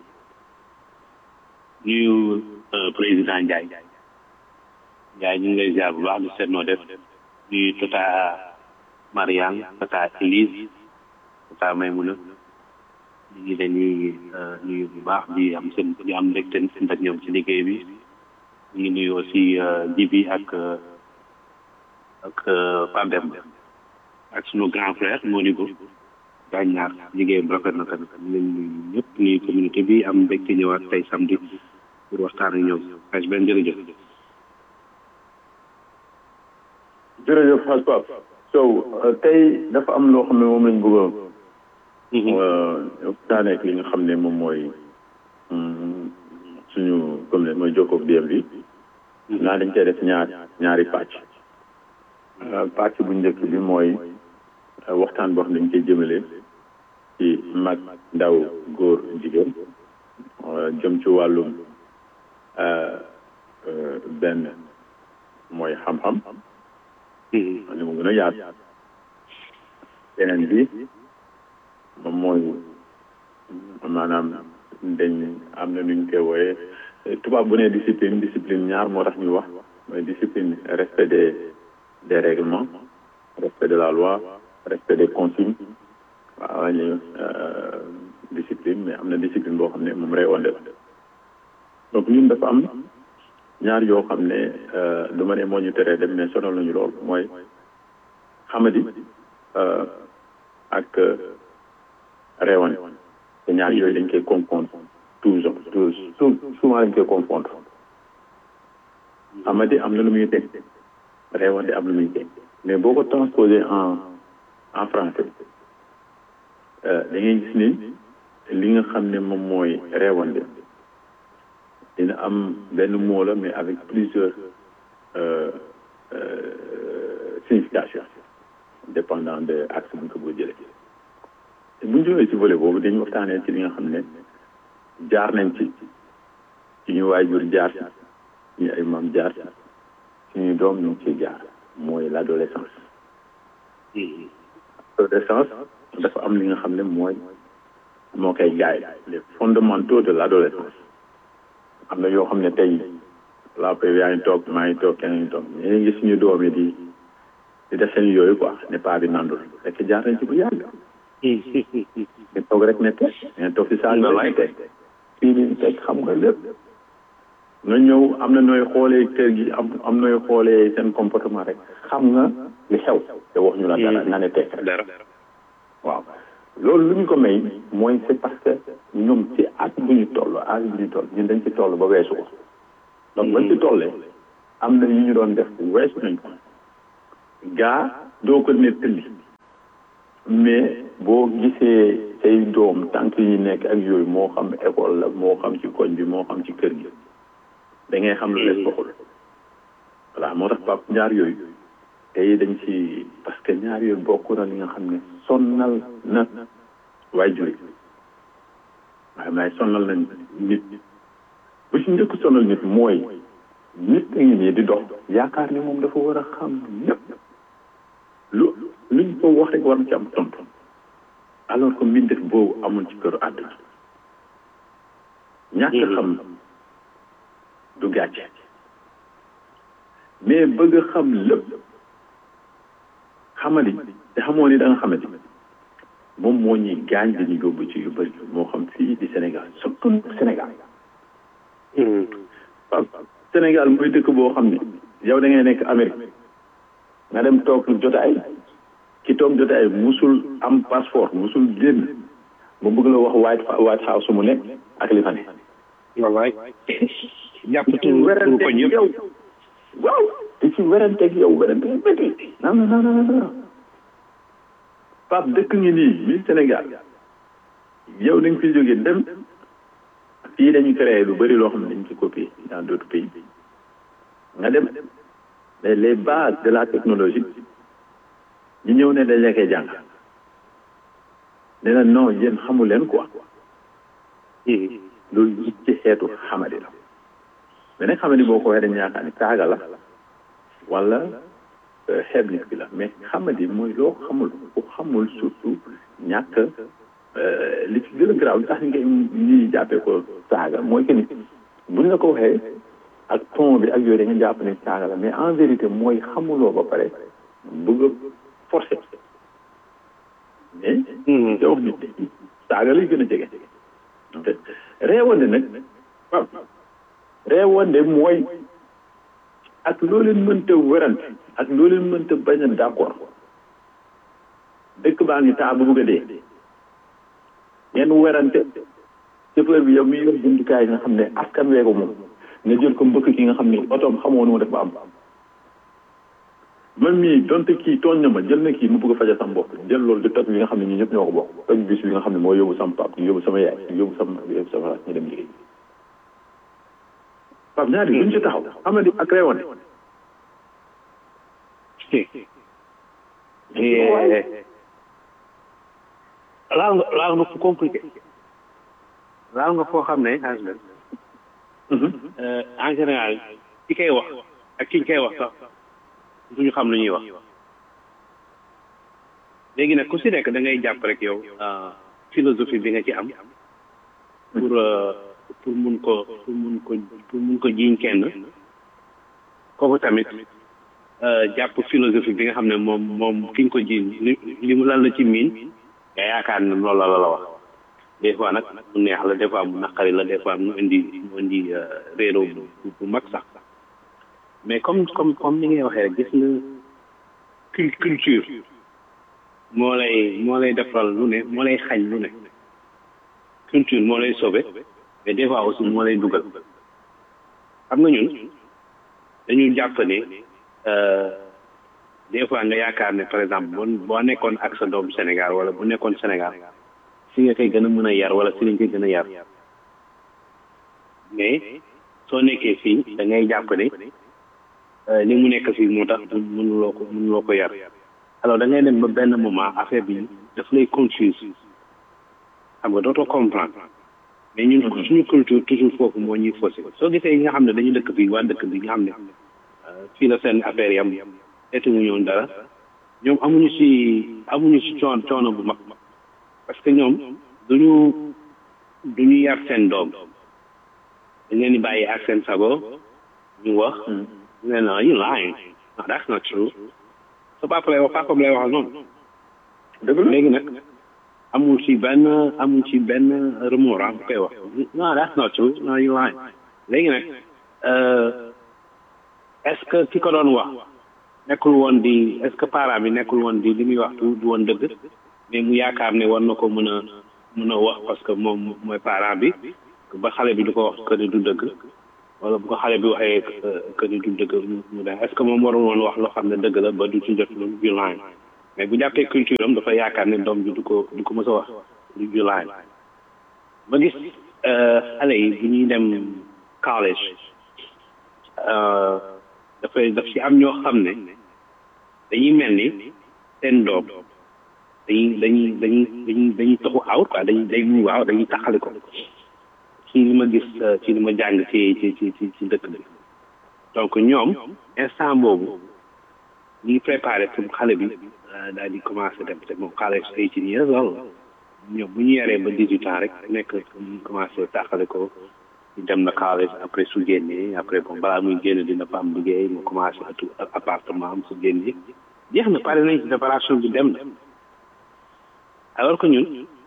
Speaker 5: nuyu président Ndiaye Ndiaye ñu ngi lay ziar bu baax di seet noo def nuyu Tata Mariane Tata Elise Tata Maymuna ñu ngi leen di nuyu bu baax di am seen di am mbégte seen ak ñoom ci liggéey bi ñu ngi nuyu aussi Jibi ak ak Pape Demba ak sunu grand frère Monigo gaañ ñaar liggéeyam rafet na tamit ñu leen nuyu ñëpp nuyu communauté bi am mbégte ñëwaat tey samedi pour waxtaan ak ñoom aj benn jërëjëf
Speaker 1: jërëjëf xaj Pape Sow tey dafa am loo xam ne moom lañ bëgg a waxtaanee ak li nga xam ne moom mooy suñu comme ne mooy jokkoog DM bi naa dañ koy def ñaar ñaari pàcc pàcc bu njëkk bi mooy waxtaan boo xam ne dañ koy jëmale ci mag ndaw góor jigéen jëm ci wàllum benn mooy xam-xam ni mu gën a yaat beneen bi moom mooy maanaam dañ am na nuñ koy wooye tubaab bu ne discipline discipline ñaar moo tax ñu wax mooy discipline respect des des règlements respect de la loi respect des consignes waaw ñu discipline mais am na discipline boo xam ne moom réewande la donc ñun dafa am ñaar yoo xam ne du ma ne moo ñu teree dem mais sonal nañu lool mooy xamadi ak réewande te ñaar yooyu dañ koy confondre toujours toujours souvent dañ koy confondre xamadi am na lu muy teg réewande am lu muy teg mais boo ko transposé en en français da ngay gis ni li nga xam ne moom mooy réewande dina am benn mot la mais avec plusieurs significations dépendant de axe bu ñu ko bëgg jëlee te bu ñu jógee ci volet boobu dañu waxtaanee ci li nga xam ne jaar nañ ci suñu waajur jaar ci ñu ay maam jaar ci suñu doom ñu ngi ciy jaar mooy l' adolescence adolescence dafa am li nga xam ne mooy moo koy gaay les fondamentaux de l' adolescence am na yoo xam ne tey laa koy yaa ngi toog maa ngi toog keneen ngi toog ñu ngi suñu doom yi di di def seen yooyu quoi ne pas bi nandul fekk jaar nañ ci bu yàgg nga toog rek ne teg nga toog si saa nga teg fii nii teg xam nga lépp nga ñëw am na nooy xoolee kër gi am am nooy xoolee seen comportement rek xam nga li xew te wax ñu la dara nga ne teg
Speaker 5: dara
Speaker 1: waaw loolu lu ñu ko may mooy c'est parce que ñoom ci at bu ñu toll at bu ñu toll ñun dañ ci toll ba weesu ko donc bañ ci tollee am na yu ñu doon def weesu nañ ko gaa doo ko nettali mais boo gisee say doom tànk yi nekk ak yooyu moo xam école la moo xam ci koñ bi moo xam ci kër gi da ngay xam lu leen bokkul voilà moo tax pap ñaar yooyu tey dañ ci parce que ñaar yooyu bokk na li nga xam ne sonnal na waay juri waaye maay sonnal na nit bu ci njëkk sonal nit mooy nit a ngi nii di dox yaakaar ni moom dafa war a xam lépp lu luñ ko wax rek war na ci am tontu alors que mbindeef boobu amul ci këru àdduna ñàkk xam du gàcce mais bëgg a xam lépp xamali te xamoo ni da nga xamati moom moo ñuy gaañ dañuy yóbbu ci yu bëri moo xam fii di Sénégal surtout Sénégal waaw Sénégal mooy dëkk boo xam ni yow da ngay nekk Amérique nga dem toog jotaay ki toog jotaay musul am passeport musul génn mu bëgg la wax White White House mu nekk ak li fa ne
Speaker 5: wallaay jàpp
Speaker 1: ci
Speaker 5: tur tur
Speaker 1: werante
Speaker 5: koñ yëpp
Speaker 1: yow waaw te ci weranteeg yow werante yu métti non non non non non Pape dëkk ngi nii mi Sénégal yow da nga fi jógee dem fii dañu créé lu bëri loo xam ne dañ ci copier dans d'autres pays nga dem mais les bases de la technologie ñu ñëw ne dañ la koy jàng ne la non yéen xamu leen quoi loolu it ci xeetu xamadi la mais nag xamadi boo ko waxee dañu yaakaar ni saaga la wala xeeb nit bi la mais xamadi mooy loo xamul ku xamul surtout ñàkk li ci gën a garaaw li tax ñu koy ñuy jàppee ko saaga mooy que ni buñ la ko waxee ak ton bi ak yooyu da nga jàpp ne saaga la mais en vérité mooy xamuloo ba pare bëgg a forcer mais da wax nit saaga lay gën a jege te reewande nag waaw reewande mooy ak loo leen mënta werante ak loo leen mënta bañ a d'accord dëkk baa ngi taa bu bëgg a dee ngeen werante chauffeur bi yow mi yor jumtukaay nga xam ne askan weeko moom nga jël ko mbëkk ki nga xam ne otoom xamoo nu mu def ba am man mii donte kii tooñ na ma jël na kii mu bëgg a faja sam bopp jël loolu di toj bi nga xam ne ñi ñëpp ñoo ko bokk toj bis bi nga xam ne moo yóbbu sama pap ñu yóbbu sama yaay ñu yóbbu sama yóbbu sama raas ñu dem liggéey pap ñaari duñ ci taxaw xam nga di ak reewante
Speaker 5: laal nga laal nga fu compliqué laal nga foo xam ne husband en général ki koy wax ak ki ñu koy wax sax duñu xam lu ñuy wax léegi nag ku si nekk da ngay jàpp rek yow philosophie bi nga ci am pour pour mun ko pour mun ko pour mun ko jiiñ kenn kooku tamit jàpp philosophie bi nga xam ne moom moom ki nga ko jiiñ li li mu lan la ci miin nga yaakaar ne loolu la la wax des fois nag mu neex la des fois mu naqari la des fois mu indi mu indi réeroo bu bu mag sax mais comme comme comme ni ngay waxee rek gis nga cul culture moo lay moo lay defaral lu ne moo lay xañ lu ne culture moo lay sauver mais des fois aussi moo lay dugal xam nga ñun dañu jàpp ne des fois nga yaakaar ne par exemple boo boo nekkoon ak sa doom Sénégal wala bu nekkoon Sénégal si nga koy gën a mën a yar wala si lañ koy gën a yar mais soo nekkee fii da ngay jàpp ne li mu nekk fii moo tax mënuloo ko mënuloo ko yar alors da ngay dem ba benn moment affaire bi daf lay confuse xam nga dootoo comprendre mais ñun suñu culture toujours foofu moo ñuy faussé soo gisee yi nga xam ne dañu dëkk fii waa dëkk bi nga xam ne fii la seen affaire yam etu mu ñoon dara ñoom amuñu si amuñu si coon coono bu mag parce que ñoom duñu duñu yar seen doom dañ leen di bàyyi ak seen sago ñu wax ñu ne non you lying no that's not true sa papa lay wax papa lay waxal noonu
Speaker 1: dëgg la
Speaker 5: léegi nag amul ci benn amul ci benn remords bu koy wax non that's not true no you lying léegi nag est-ce que ki ko doon wax nekkul woon di est-ce que parent bi nekkul woon di li muy wax du du woon dëgg mais mu yaakaar ne war na ko mën a mën a wax parce que moom mooy parent bi ba xale bi du ko wax que ne du dëgg wala bu ko xale bi waxee que ni du dëgg mu ne est ce que moom warul woon wax loo xam ne dëgg la ba du ci jot lu violent mais bu jàppee culture am dafa yaakaar ne doom bi du ko du ko mës a wax lu violent ba gis xale yi bu ñuy dem college dafay daf ci am ñoo xam ne dañuy mel ni seen doom dañuy dañuy dañuy dañuy dañuy taxu out quoi dañuy day mu waaw dañuy taxali ko ci li ma gis ci li ma jàng ci ci ci ci ci dëkk bi donc ñoom instant boobu ñu ngi préparé pour xale bi daal di commencé dem te moom xale eighteen years loolu ñoom bu ñu yaree ba dix huit ans rek nekk ñu commencé taxale ko dem na college après su génnee après bon balaa muy génn dina fa am liggéey mu commencé atu appartement am su génnee jeex na pare nañ ci préparation bi dem na alors que ñun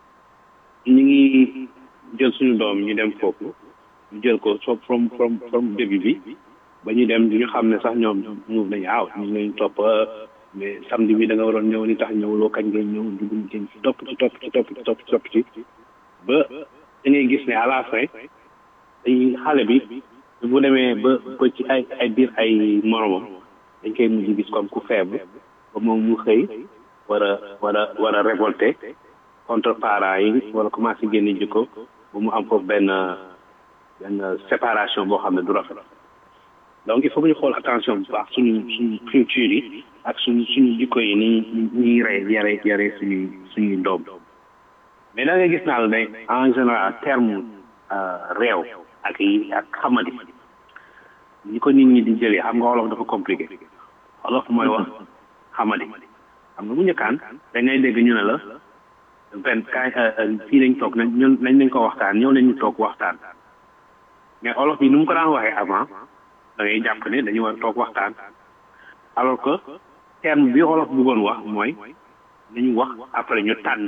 Speaker 5: ñu ngi jël suñu doom ñu dem foofu ñu jël ko so from from from début bi ba ñu dem ñu xam ne sax ñoom ñëw nañu aaw ñu nañ topp mais samedi bi da nga waroon ñëw ni tax ñëwuloo kañ ngay ñëw dugg ci topp ci topp ci topp ci topp ci topp ci ba da ngay gis ne à la fin dañuy xale bi bu demee ba ba ci ay ay biir ay moromam dañ koy mujj gis comme ku faible ba moom mu xëy war a war a war a révolter contre parents yi wala commencé génne jikko ba mu am foofu benn benn séparation boo xam ne du rafet donc il faut que ñu xool attention bu baax suñu suñu culture yi ak suñu suñu jikko yi ni ñuy rey yare yare suñuy suñuy doom mais da nga gis naa la ne en général terme réew ak yi ak xamadi ñi ko nit ñi di jëlee xam nga wolof dafa compliqué wolof mooy wax xamadi xam nga bu njëkkaan dañ lay dégg ñu ne la benn kaay fii lañ toog nañ ñun nañ lañ ko waxtaan ñëw nañ ñu toog waxtaan mais wolof bi nu mu ko daan waxee avant da ngay jàpp ne dañu war a toog waxtaan alors que terme bi wolof bëggoon wax mooy nañu wax après ñu tànn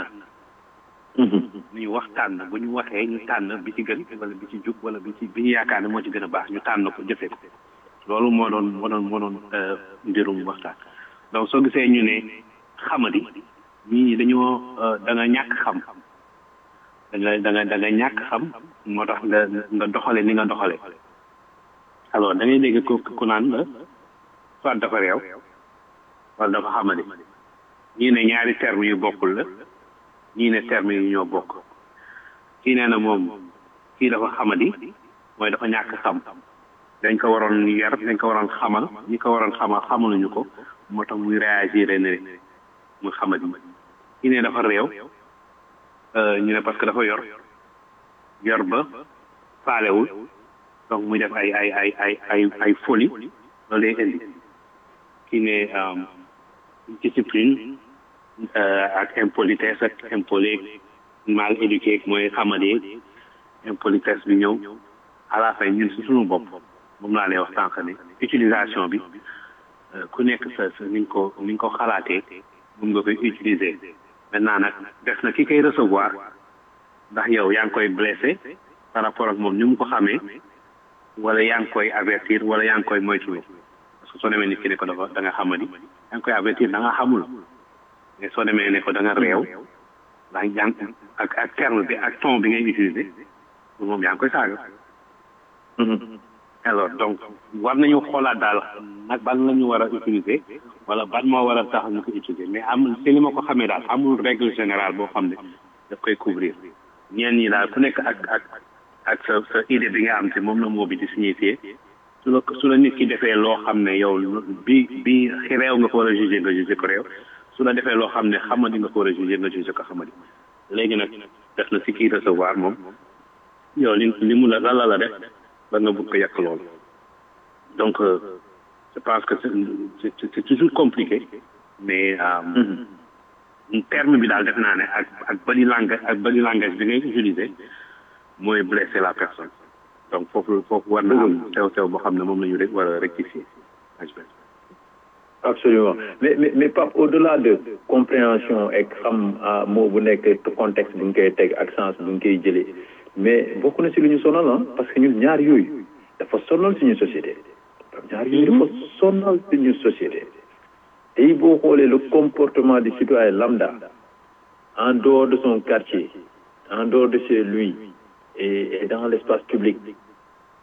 Speaker 5: nañu wax tànn bu ñu waxee ñu tànn bi ci gën wala bi ci jub wala bi ci bi ñu yaakaar ne moo ci gën a baax ñu tànn ko jëfee ko loolu moo doon moo doon moo doon mbirum waxtaan donc soo gisee ñu ne xamadi ñii ñi dañoo da nga ñàkk xam da nga da nga da nga ñàkk xam moo tax nga nga doxale ni nga doxale alors da ngay dégg ko ku naan la soit dafa réew wala dafa xamadi ñii ne ñaari terme yu bokkul la ñii ne terme yu ñoo bokk kii nee na moom kii dafa xamadi mooy dafa ñàkk xam dañ ko waroon yar dañ ko waroon xamal ñi ko waroon xamal xamaluñu ko moo tax muy réagir ne muy xamadi kii ne dafa réew ñu ne parce que dafa yor yor ba faalewul donc muy def ay ay ay ay ay ay folie loolu lay indi kii ne discipline ak impolitesse ak impoli mal éduqué mooy xamadi impolitesse bi ñëw à la fin ñun si suñu bopp moom laa lay wax sànq ne utilisation bi ku nekk sa sa ni nga ko ni nga ko xalaatee mun nga koy utiliser maintenant nag def na ki koy recevoir ndax yow yaa ngi koy blessé par rapport ak moom ni mu ko xamee wala yaa ngi koy avertir wala yaa ngi koy moytuloo parce que soo demee nit ki ne ko dafa da nga xamadi yaa ngi koy avertir da nga xamul mais soo demee ne ko da nga réew ndax yaa ngi ak ak terme bi ak ton bi ngay utiliser pour moom yaa ngi koy saaga alors donc war nañu xoolaat daal nag ban la ñu war a utiliser wala ban moo war a tax ñu ko utiliser mais amul si li ma ko xamee daal amul règle générale boo xam ne daf koy couvrir ñeen ñi daal ku nekk ak ak ak sa sa idée bi nga am te moom la moo bi di signifier su la su la nit ki defee loo xam ne yow bi bi réew nga ko war a jugé nga jugé ko réew su la defee loo xam ne xamadi nga ko war a jugé nga jugé ko xamadi léegi nag def na si kii recevoir moom yow li li mu la lan la la def ba nga bëgg ko yàq loolu donc je pense que c'est c'est toujours compliqué mais terme bi daal def naa ne ak ak body langage ak body langage bi ngay utiliser mooy blesser la personne donc foofu foofu war na am tew tew boo xam ne moom la ñu rek war a rectifier
Speaker 1: absolument mais mais mais Pape au-delà de compréhension ak xam moo bu nekk contexte bu ñu koy teg ak sens bu ñu koy jëlee mais bokk na si lu ñu sonal ah parce que ñun ñaar yooyu dafa sonal suñu société ñaar yooyu dafa sonal suñu société tey boo xoolee le comportement du citoyen lambda en dehors de son quartier en dehors de chez lui et, et dans l'espace public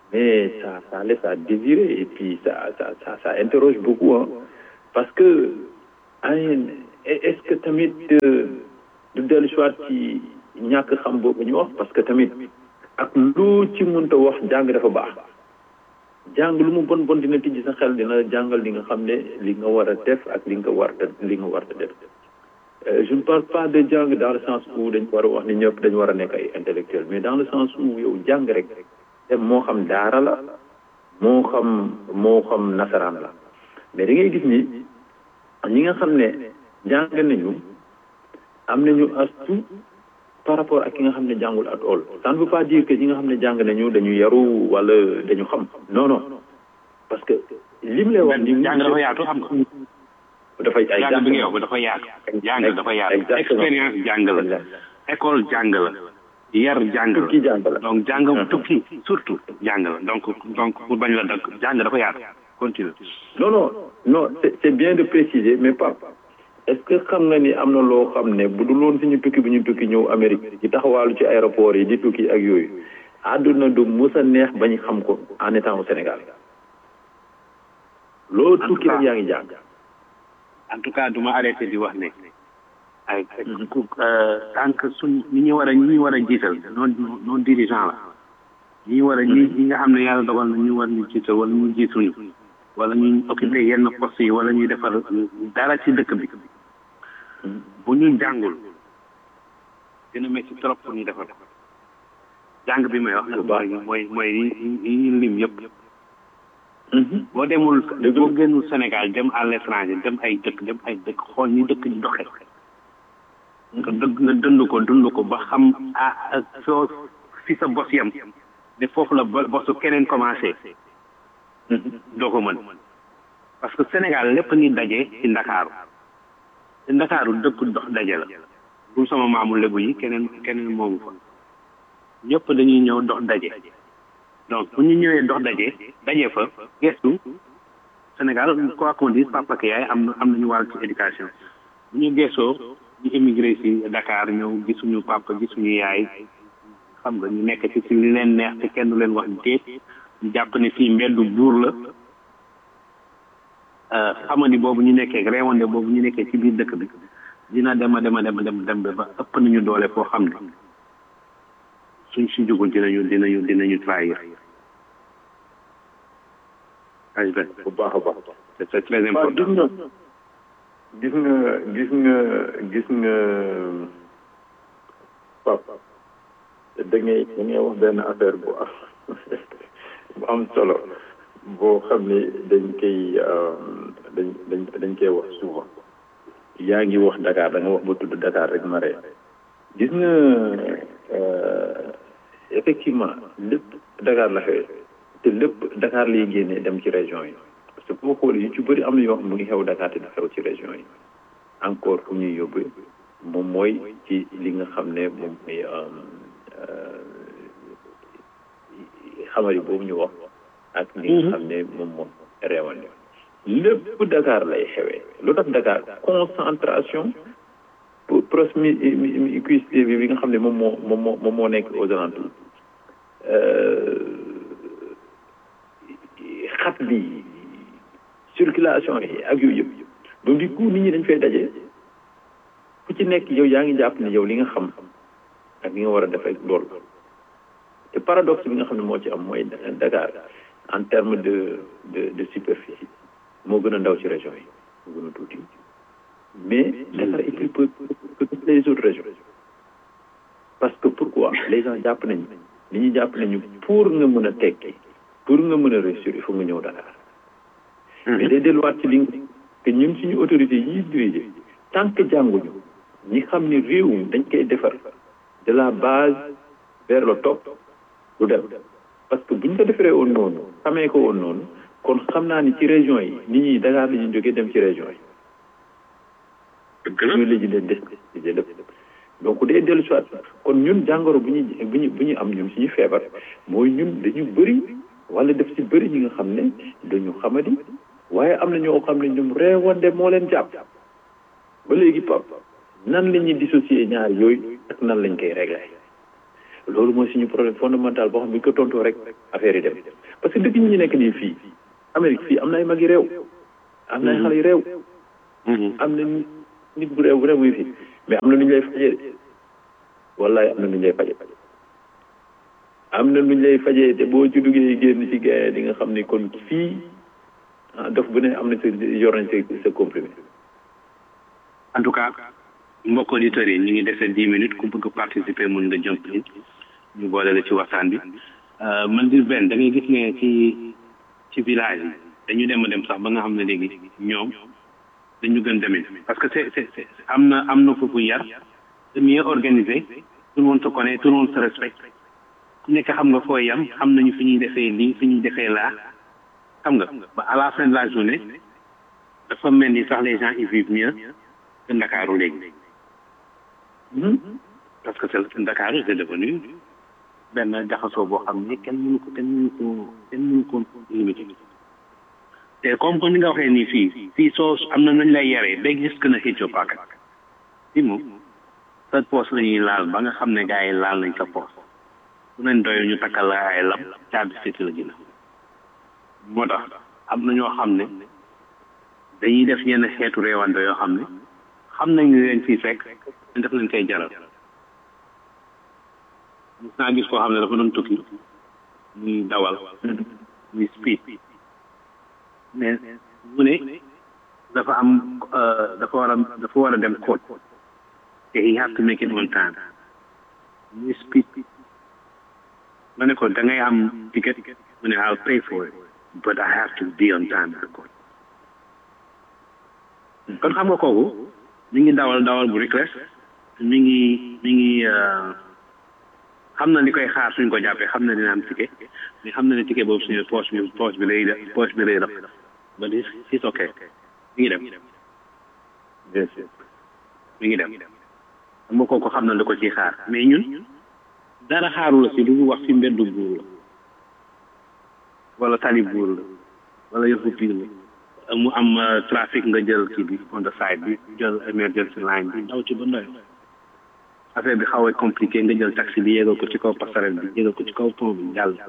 Speaker 1: mais ça ça laisse à désirer et puis ça ça ça ça interroge beaucoup hein parce que est-ce que tamit du dellu soit ci ñàkk xam boobu ñu wax parce que tamit ak lu ci mënta wax jàng dafa baax jàng lu mu bon bon dina tijji sa xel dina jàngal li nga xam ne li nga war a def ak li nga war a li nga war a def je ne parle pas de jàng dans le sens où dañ war a wax ni ñëpp dañu war a nekk ay intellectuel mais dans le sens où yow jàng rek te moo xam daara la moo xam moo xam nasaraan la mais da ngay gis ni ñi nga xam ne jàng nañu am nañu astu par rapport ak ki nga xam ne jàngul at all ça ne veut pas dire que ñi nga xam ne jàng nañu dañu yaru wala dañu xam non non parce que lim lay wax ni
Speaker 5: jàng dafa yaatu xam nga
Speaker 1: dafay ay
Speaker 5: jàng bi nga wax dafa yaatu jàng dafa yaatu expérience jàng la école jàng la yar jàng la
Speaker 1: tukki jàng la
Speaker 5: donc jàng tukki surtout jàng la donc donc pour bañ la dag jàng dafa yaatu continue
Speaker 1: non non non c'est c'est bien de préciser mais pas est-ce que xam nga ni am na loo xam ne bu dul woon suñu tukki bi ñu tukki ñëw Amérique di taxawaalu ci aéroport yi di tukki ak yooyu àdduna du mus a neex bañ xam ko en étant au Sénégal loo tukki rek yaa ngi jàng
Speaker 5: en tout cas du ma arrêté di wax ne ay tant que suñ ñi ñu war a ñi ñu war a jiital non non dirigeant la ñi war a ñi ñi nga xam ne yàlla dogal na ñu war ñu jiital wala ñu jiituñu wala ñu occupé yenn poste yi wala ñuy defar dara ci dëkk bi bu ñu jàngul dina métti trop pour ñu defar ko jàng bi may wax nag mooy mooy mooy yi ñu lim yëpp boo demul boo génnul Sénégal dem à l'étranger dem ay dëkk dem ay dëkk xool ñi dëkk di doxe nga dëgg nga dund ko dund ko ba xam ah soo fi sa bos yam ne foofu la bosu keneen commencé doo ko mën parce que Sénégal lépp ngi daje ci Ndakaaru ci Ndakaaru dëkk dox daje la bu sama maamu lébu yi keneen keneen moomu fa ñëpp dañuy ñëw dox daje donc bu ñu ñëwee dox daje daje fa gestu Sénégal quoi qu'on dise papa ak yaay am na am nañu wàll ci éducation bu ñu gestoo ñu émigré si Dakar ñëw gisuñu papa gisuñu yaay xam nga ñu nekk ci ci li leen neex te kenn du leen wax déet ñu jàpp ne fii mbeddu buur la xamani boobu ñu nekkee réewande boobu ñu nekkee ci biir dëkk bi dina dem a dem a dem a dem dem ba ëpp nañu doole foo xam ne suñ si jugul dinañu dinañu dinañu trahir
Speaker 1: bu baax a baax
Speaker 5: c'est très important
Speaker 1: gis nga gis nga gis nga pap da ngay da ngay wax benn affaire bu am bu am solo boo xam ne dañ koy dañ dañ dañ koy wax souvent yaa ngi wax Dakar da nga wax ba tudd Dakar rek ma ree gis nga effectivement lépp Dakar la xewee te lépp Dakar lay génnee dem ci région yi parce que boo xoolee yu ci bëri am na yoo xam mu ngi xew Dakar te du xew ci région yi encore fu ñuy yóbbu moom mooy ci li nga xam ne moom mooy xamari boobu ñu wax ak li nga xam ne moom moom réewande lépp Dakar lay xewee lu tax Dakar concentration promiscuité bi nga xam ne moom moo moom moo moom moo nekk aux alentours xat bi circulation yi ak yooyu yëpp donc du coup nit ñi dañ fay daje ku ci nekk yow yaa ngi jàpp ne yow li nga xam ak li nga war a def ak loolu te paradoxe bi nga xam ne moo ci am mooy Dakar en terme de de de superficie moo gën a ndaw ci région yi moo gën a tuuti mais Dakar est plus peu que toutes les autres régions parce que pourquoi les gens jàpp nañu li ñuy jàpp nañu pour nga mën a tekki pour nga mën a réussir il faut nga ñëw Dakar mais day delluwaat ci li que ñun suñu autorité yi diriger tant que jànguñu ñi xam ni réew dañ koy defar de la base vers le top du dem parce que buñ ko defaree woon noonu xamee ko woon noonu kon xam naa ni ci région yi nit ñi Dakar la ñuy jógee dem ci région yi ñooy léegi leen déstabiliser lépp donc day dellu soit kon ñun jàngoro bu ñu bu ñu bu ñu am ñun suñu feebar mooy ñun dañu bëri wala def si bëri ñi nga xam ne dañu xamadi waaye am na ñoo xam ne ñoom réewande moo leen jàpp ba léegi pap nan la ñuy dissocier ñaar yooyu ak nan lañ koy régler loolu mooy suñu problème fondamental boo xam ne bu ñu ko tontoo rek affaire yi dem parce que depuis ñu nekk nii fii Amérique fii am na ay mag yi réew am na ay xale yu réew am na nit bu réew bu réew muy fii mais am na nu ñu lay fajee de wallaay am na nu ñu lay fajee am na nu ñu lay fajee te boo ci duggee génn ci gaay di nga xam ni kon fii ah dof bu ne am na sa yor nañ sa sa comprimé
Speaker 5: en tout cas mbokk auditeurs yi ñu ngi dese dix minutes ku bëgg participer mun nga jump in ñu boole la ci waxtaan bi man di benn da ngay gis ne ci ci village yi dañu dem a dem sax ba nga xam ne léegi ñoom dañu gën demee parce que c'est c'est c'est am na am na foofu yar c'est mieux organisé tout le monde se connaît tout le monde se respecte ku nekk xam nga fooy yam xam nañu fi ñuy defee lii fi ñuy defee laa xam nga ba à la fin de la journée dafa mel ni sax les gens ils vivent mieux que Ndakaaru léegi parce que c'est Ndakaaru c'est devenu benn jaxasoo boo xam ne kenn mënu ko kenn mënu ko kenn mënu ko limité te comme que ni nga waxee nii fii fii soo am na nañ lay yaree ba gis que na xëccoo paaka fii moom sa poos la ñuy laal ba nga xam ne gars yi laal nañ sa poos su nañ doy ñu takkal la ay lam caabi séti la gina moo tax am na ñoo xam ne dañuy def yenn xeetu réewande yoo xam ne xam nañ ne leen fii fekk ñu def leen koy jaral gis naa gis koo xam ne dafa doon tukki muy dawal muy speed mais mu ne dafa am dafa war a dafa war a dem court te he have to make it on time muy speed ma ne ko da ngay am ticket mu ne I'll pay for it but I have to be on time at the court kon xam nga kooku mi ngi dawal dawal bu reckless mi ngi mi ngi xam na li koy xaar suñ ko jàppee xam na dina am ticket mais xam na ne ticket boobu suñu poche bi poche bi lay def poche bi lay def ba di it's ok mi ngi dem
Speaker 1: bien sûr
Speaker 5: mi ngi dem xam nga kooku xam na li ko ciy xaar mais ñun dara xaaru la si lu wax fi mbeddu buur la wala tali buur la wala yëfu piir la mu am trafic nga jël kii bi on the side bi jël emergency line bi daw ci ba ndoy affaire bi xaw a compliqué nga jël taxi bi yéegal ko ci kaw passerelle bi yéegal ko ci kaw pont bi jàll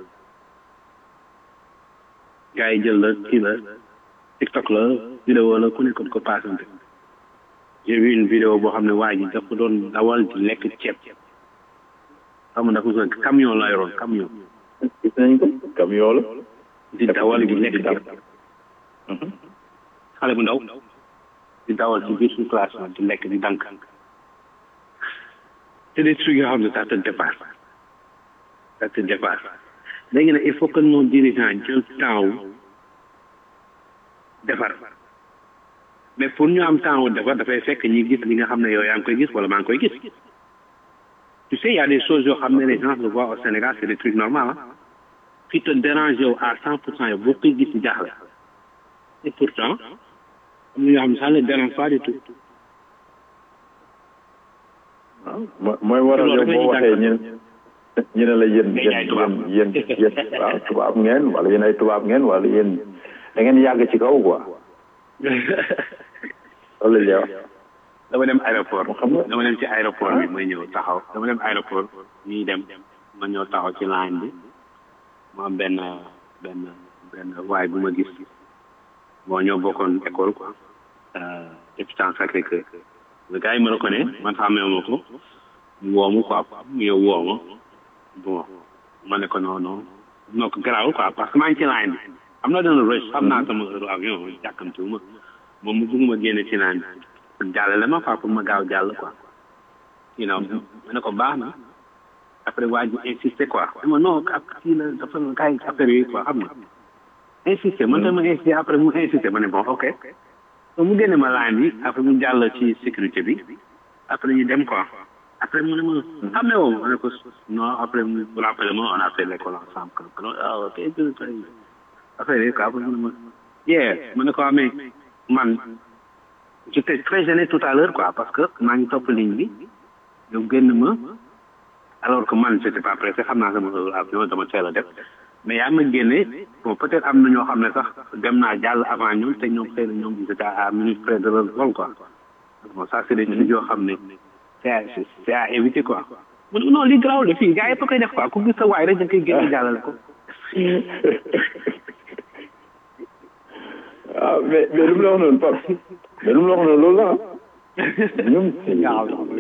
Speaker 5: gars yi jël la kii la tiktok la vidéo la ku nekkoon ko passante j'ai vu une vidéo boo xam ne waa ji dafa doon dawal di lekk ceeb xam nga dafa doon camion la yoroon camion
Speaker 1: gis nañ ko camion la
Speaker 5: di dawal di lekk ceeb xale bu ndaw di dawal ci biir suñu classe di lekk di dank c'est des trucs yoo xam ne ça te dépasse ça te dépasse léegi nag il faut que nos dirigeants jël temps wu defar mais pour ñu am temps wu defar dafay fekk ñi gis li nga xam ne yow yaa ngi koy gis wala maa ngi koy gis tu sais il y a des choses yoo xam ne les gens le voient au Sénégal c'est des trucs normaux ah qui te dérange yow à cent pour cent yow boo koy gis jaaxle et pourtant am na ñoo xam ne ça ne dérange pas du tout
Speaker 1: waaw mooy waral yow boo waxee ñu ñu ne la yéen yéen yéen yéen waaw tubaab ngeen wala yéen ay tubaab ngeen wala yéen da ngeen yàgg ci kaw quoi loolu la ñuy wax.
Speaker 5: dama dem aéroport
Speaker 1: xam nga
Speaker 5: dama dem ci aéroport bi may ñëw taxaw dama dem aéroport ñuy dem ma ñëw taxaw ci line bi mu am benn benn benn waay bu ma gis bon ñoo bokkoon école quoi hôpital Sacré-Cœur le gars yi ma reconnaît man xàmmee ma ko mu woo ma quoi mu ñëw woo ma bon ma ne ko non non non ko garaawul quoi parce que maa ngi ci line bi am na dana rush xam naa sama heure avion jàkkamtiwu ma moom mu bëgg ma génne ci line bi pour jàllale ma quoi pour ma gaaw jàll quoi you know ma ne ko baax na après waa ji insister quoi ma non ak kii la dafa gars yi affaire yi quoi xam nga insister man dama insister après mu insister ma ne bon ok so mu génne ma line bi après mu jàll ci sécurité bi après ñu dem quoi après mu ne ma xam ne woo ma ne ko non après mu rappelé ma on a fait l'école ensemble que ah ok affaire yi quoi après mu ne ma yeah ma ne ko amee man j'étais très gêné tout à l'heure quoi parce que maa ngi topp ligne bi yow génn ma alors que man j'étais pas pressé xam naa sama avion dama teel a def mais yaa ma génne bon peut-être am na ñoo xam ne sax dem naa jàll avant ñoom te ñoom xëy na ñoom ils étaient à minute près de leur vol quoi bon ça c'est des trucs yoo xam ne c'est à c'est à éviter quoi mu ne non li garaaw la fii gars yi fa koy def quoi ku gis sa waay rek da koy génne jàllale ko
Speaker 4: ah mais mais lu mu la wax noonu Pape mais lu mu la wax noonu loolu la ah ñoom
Speaker 6: ñaaw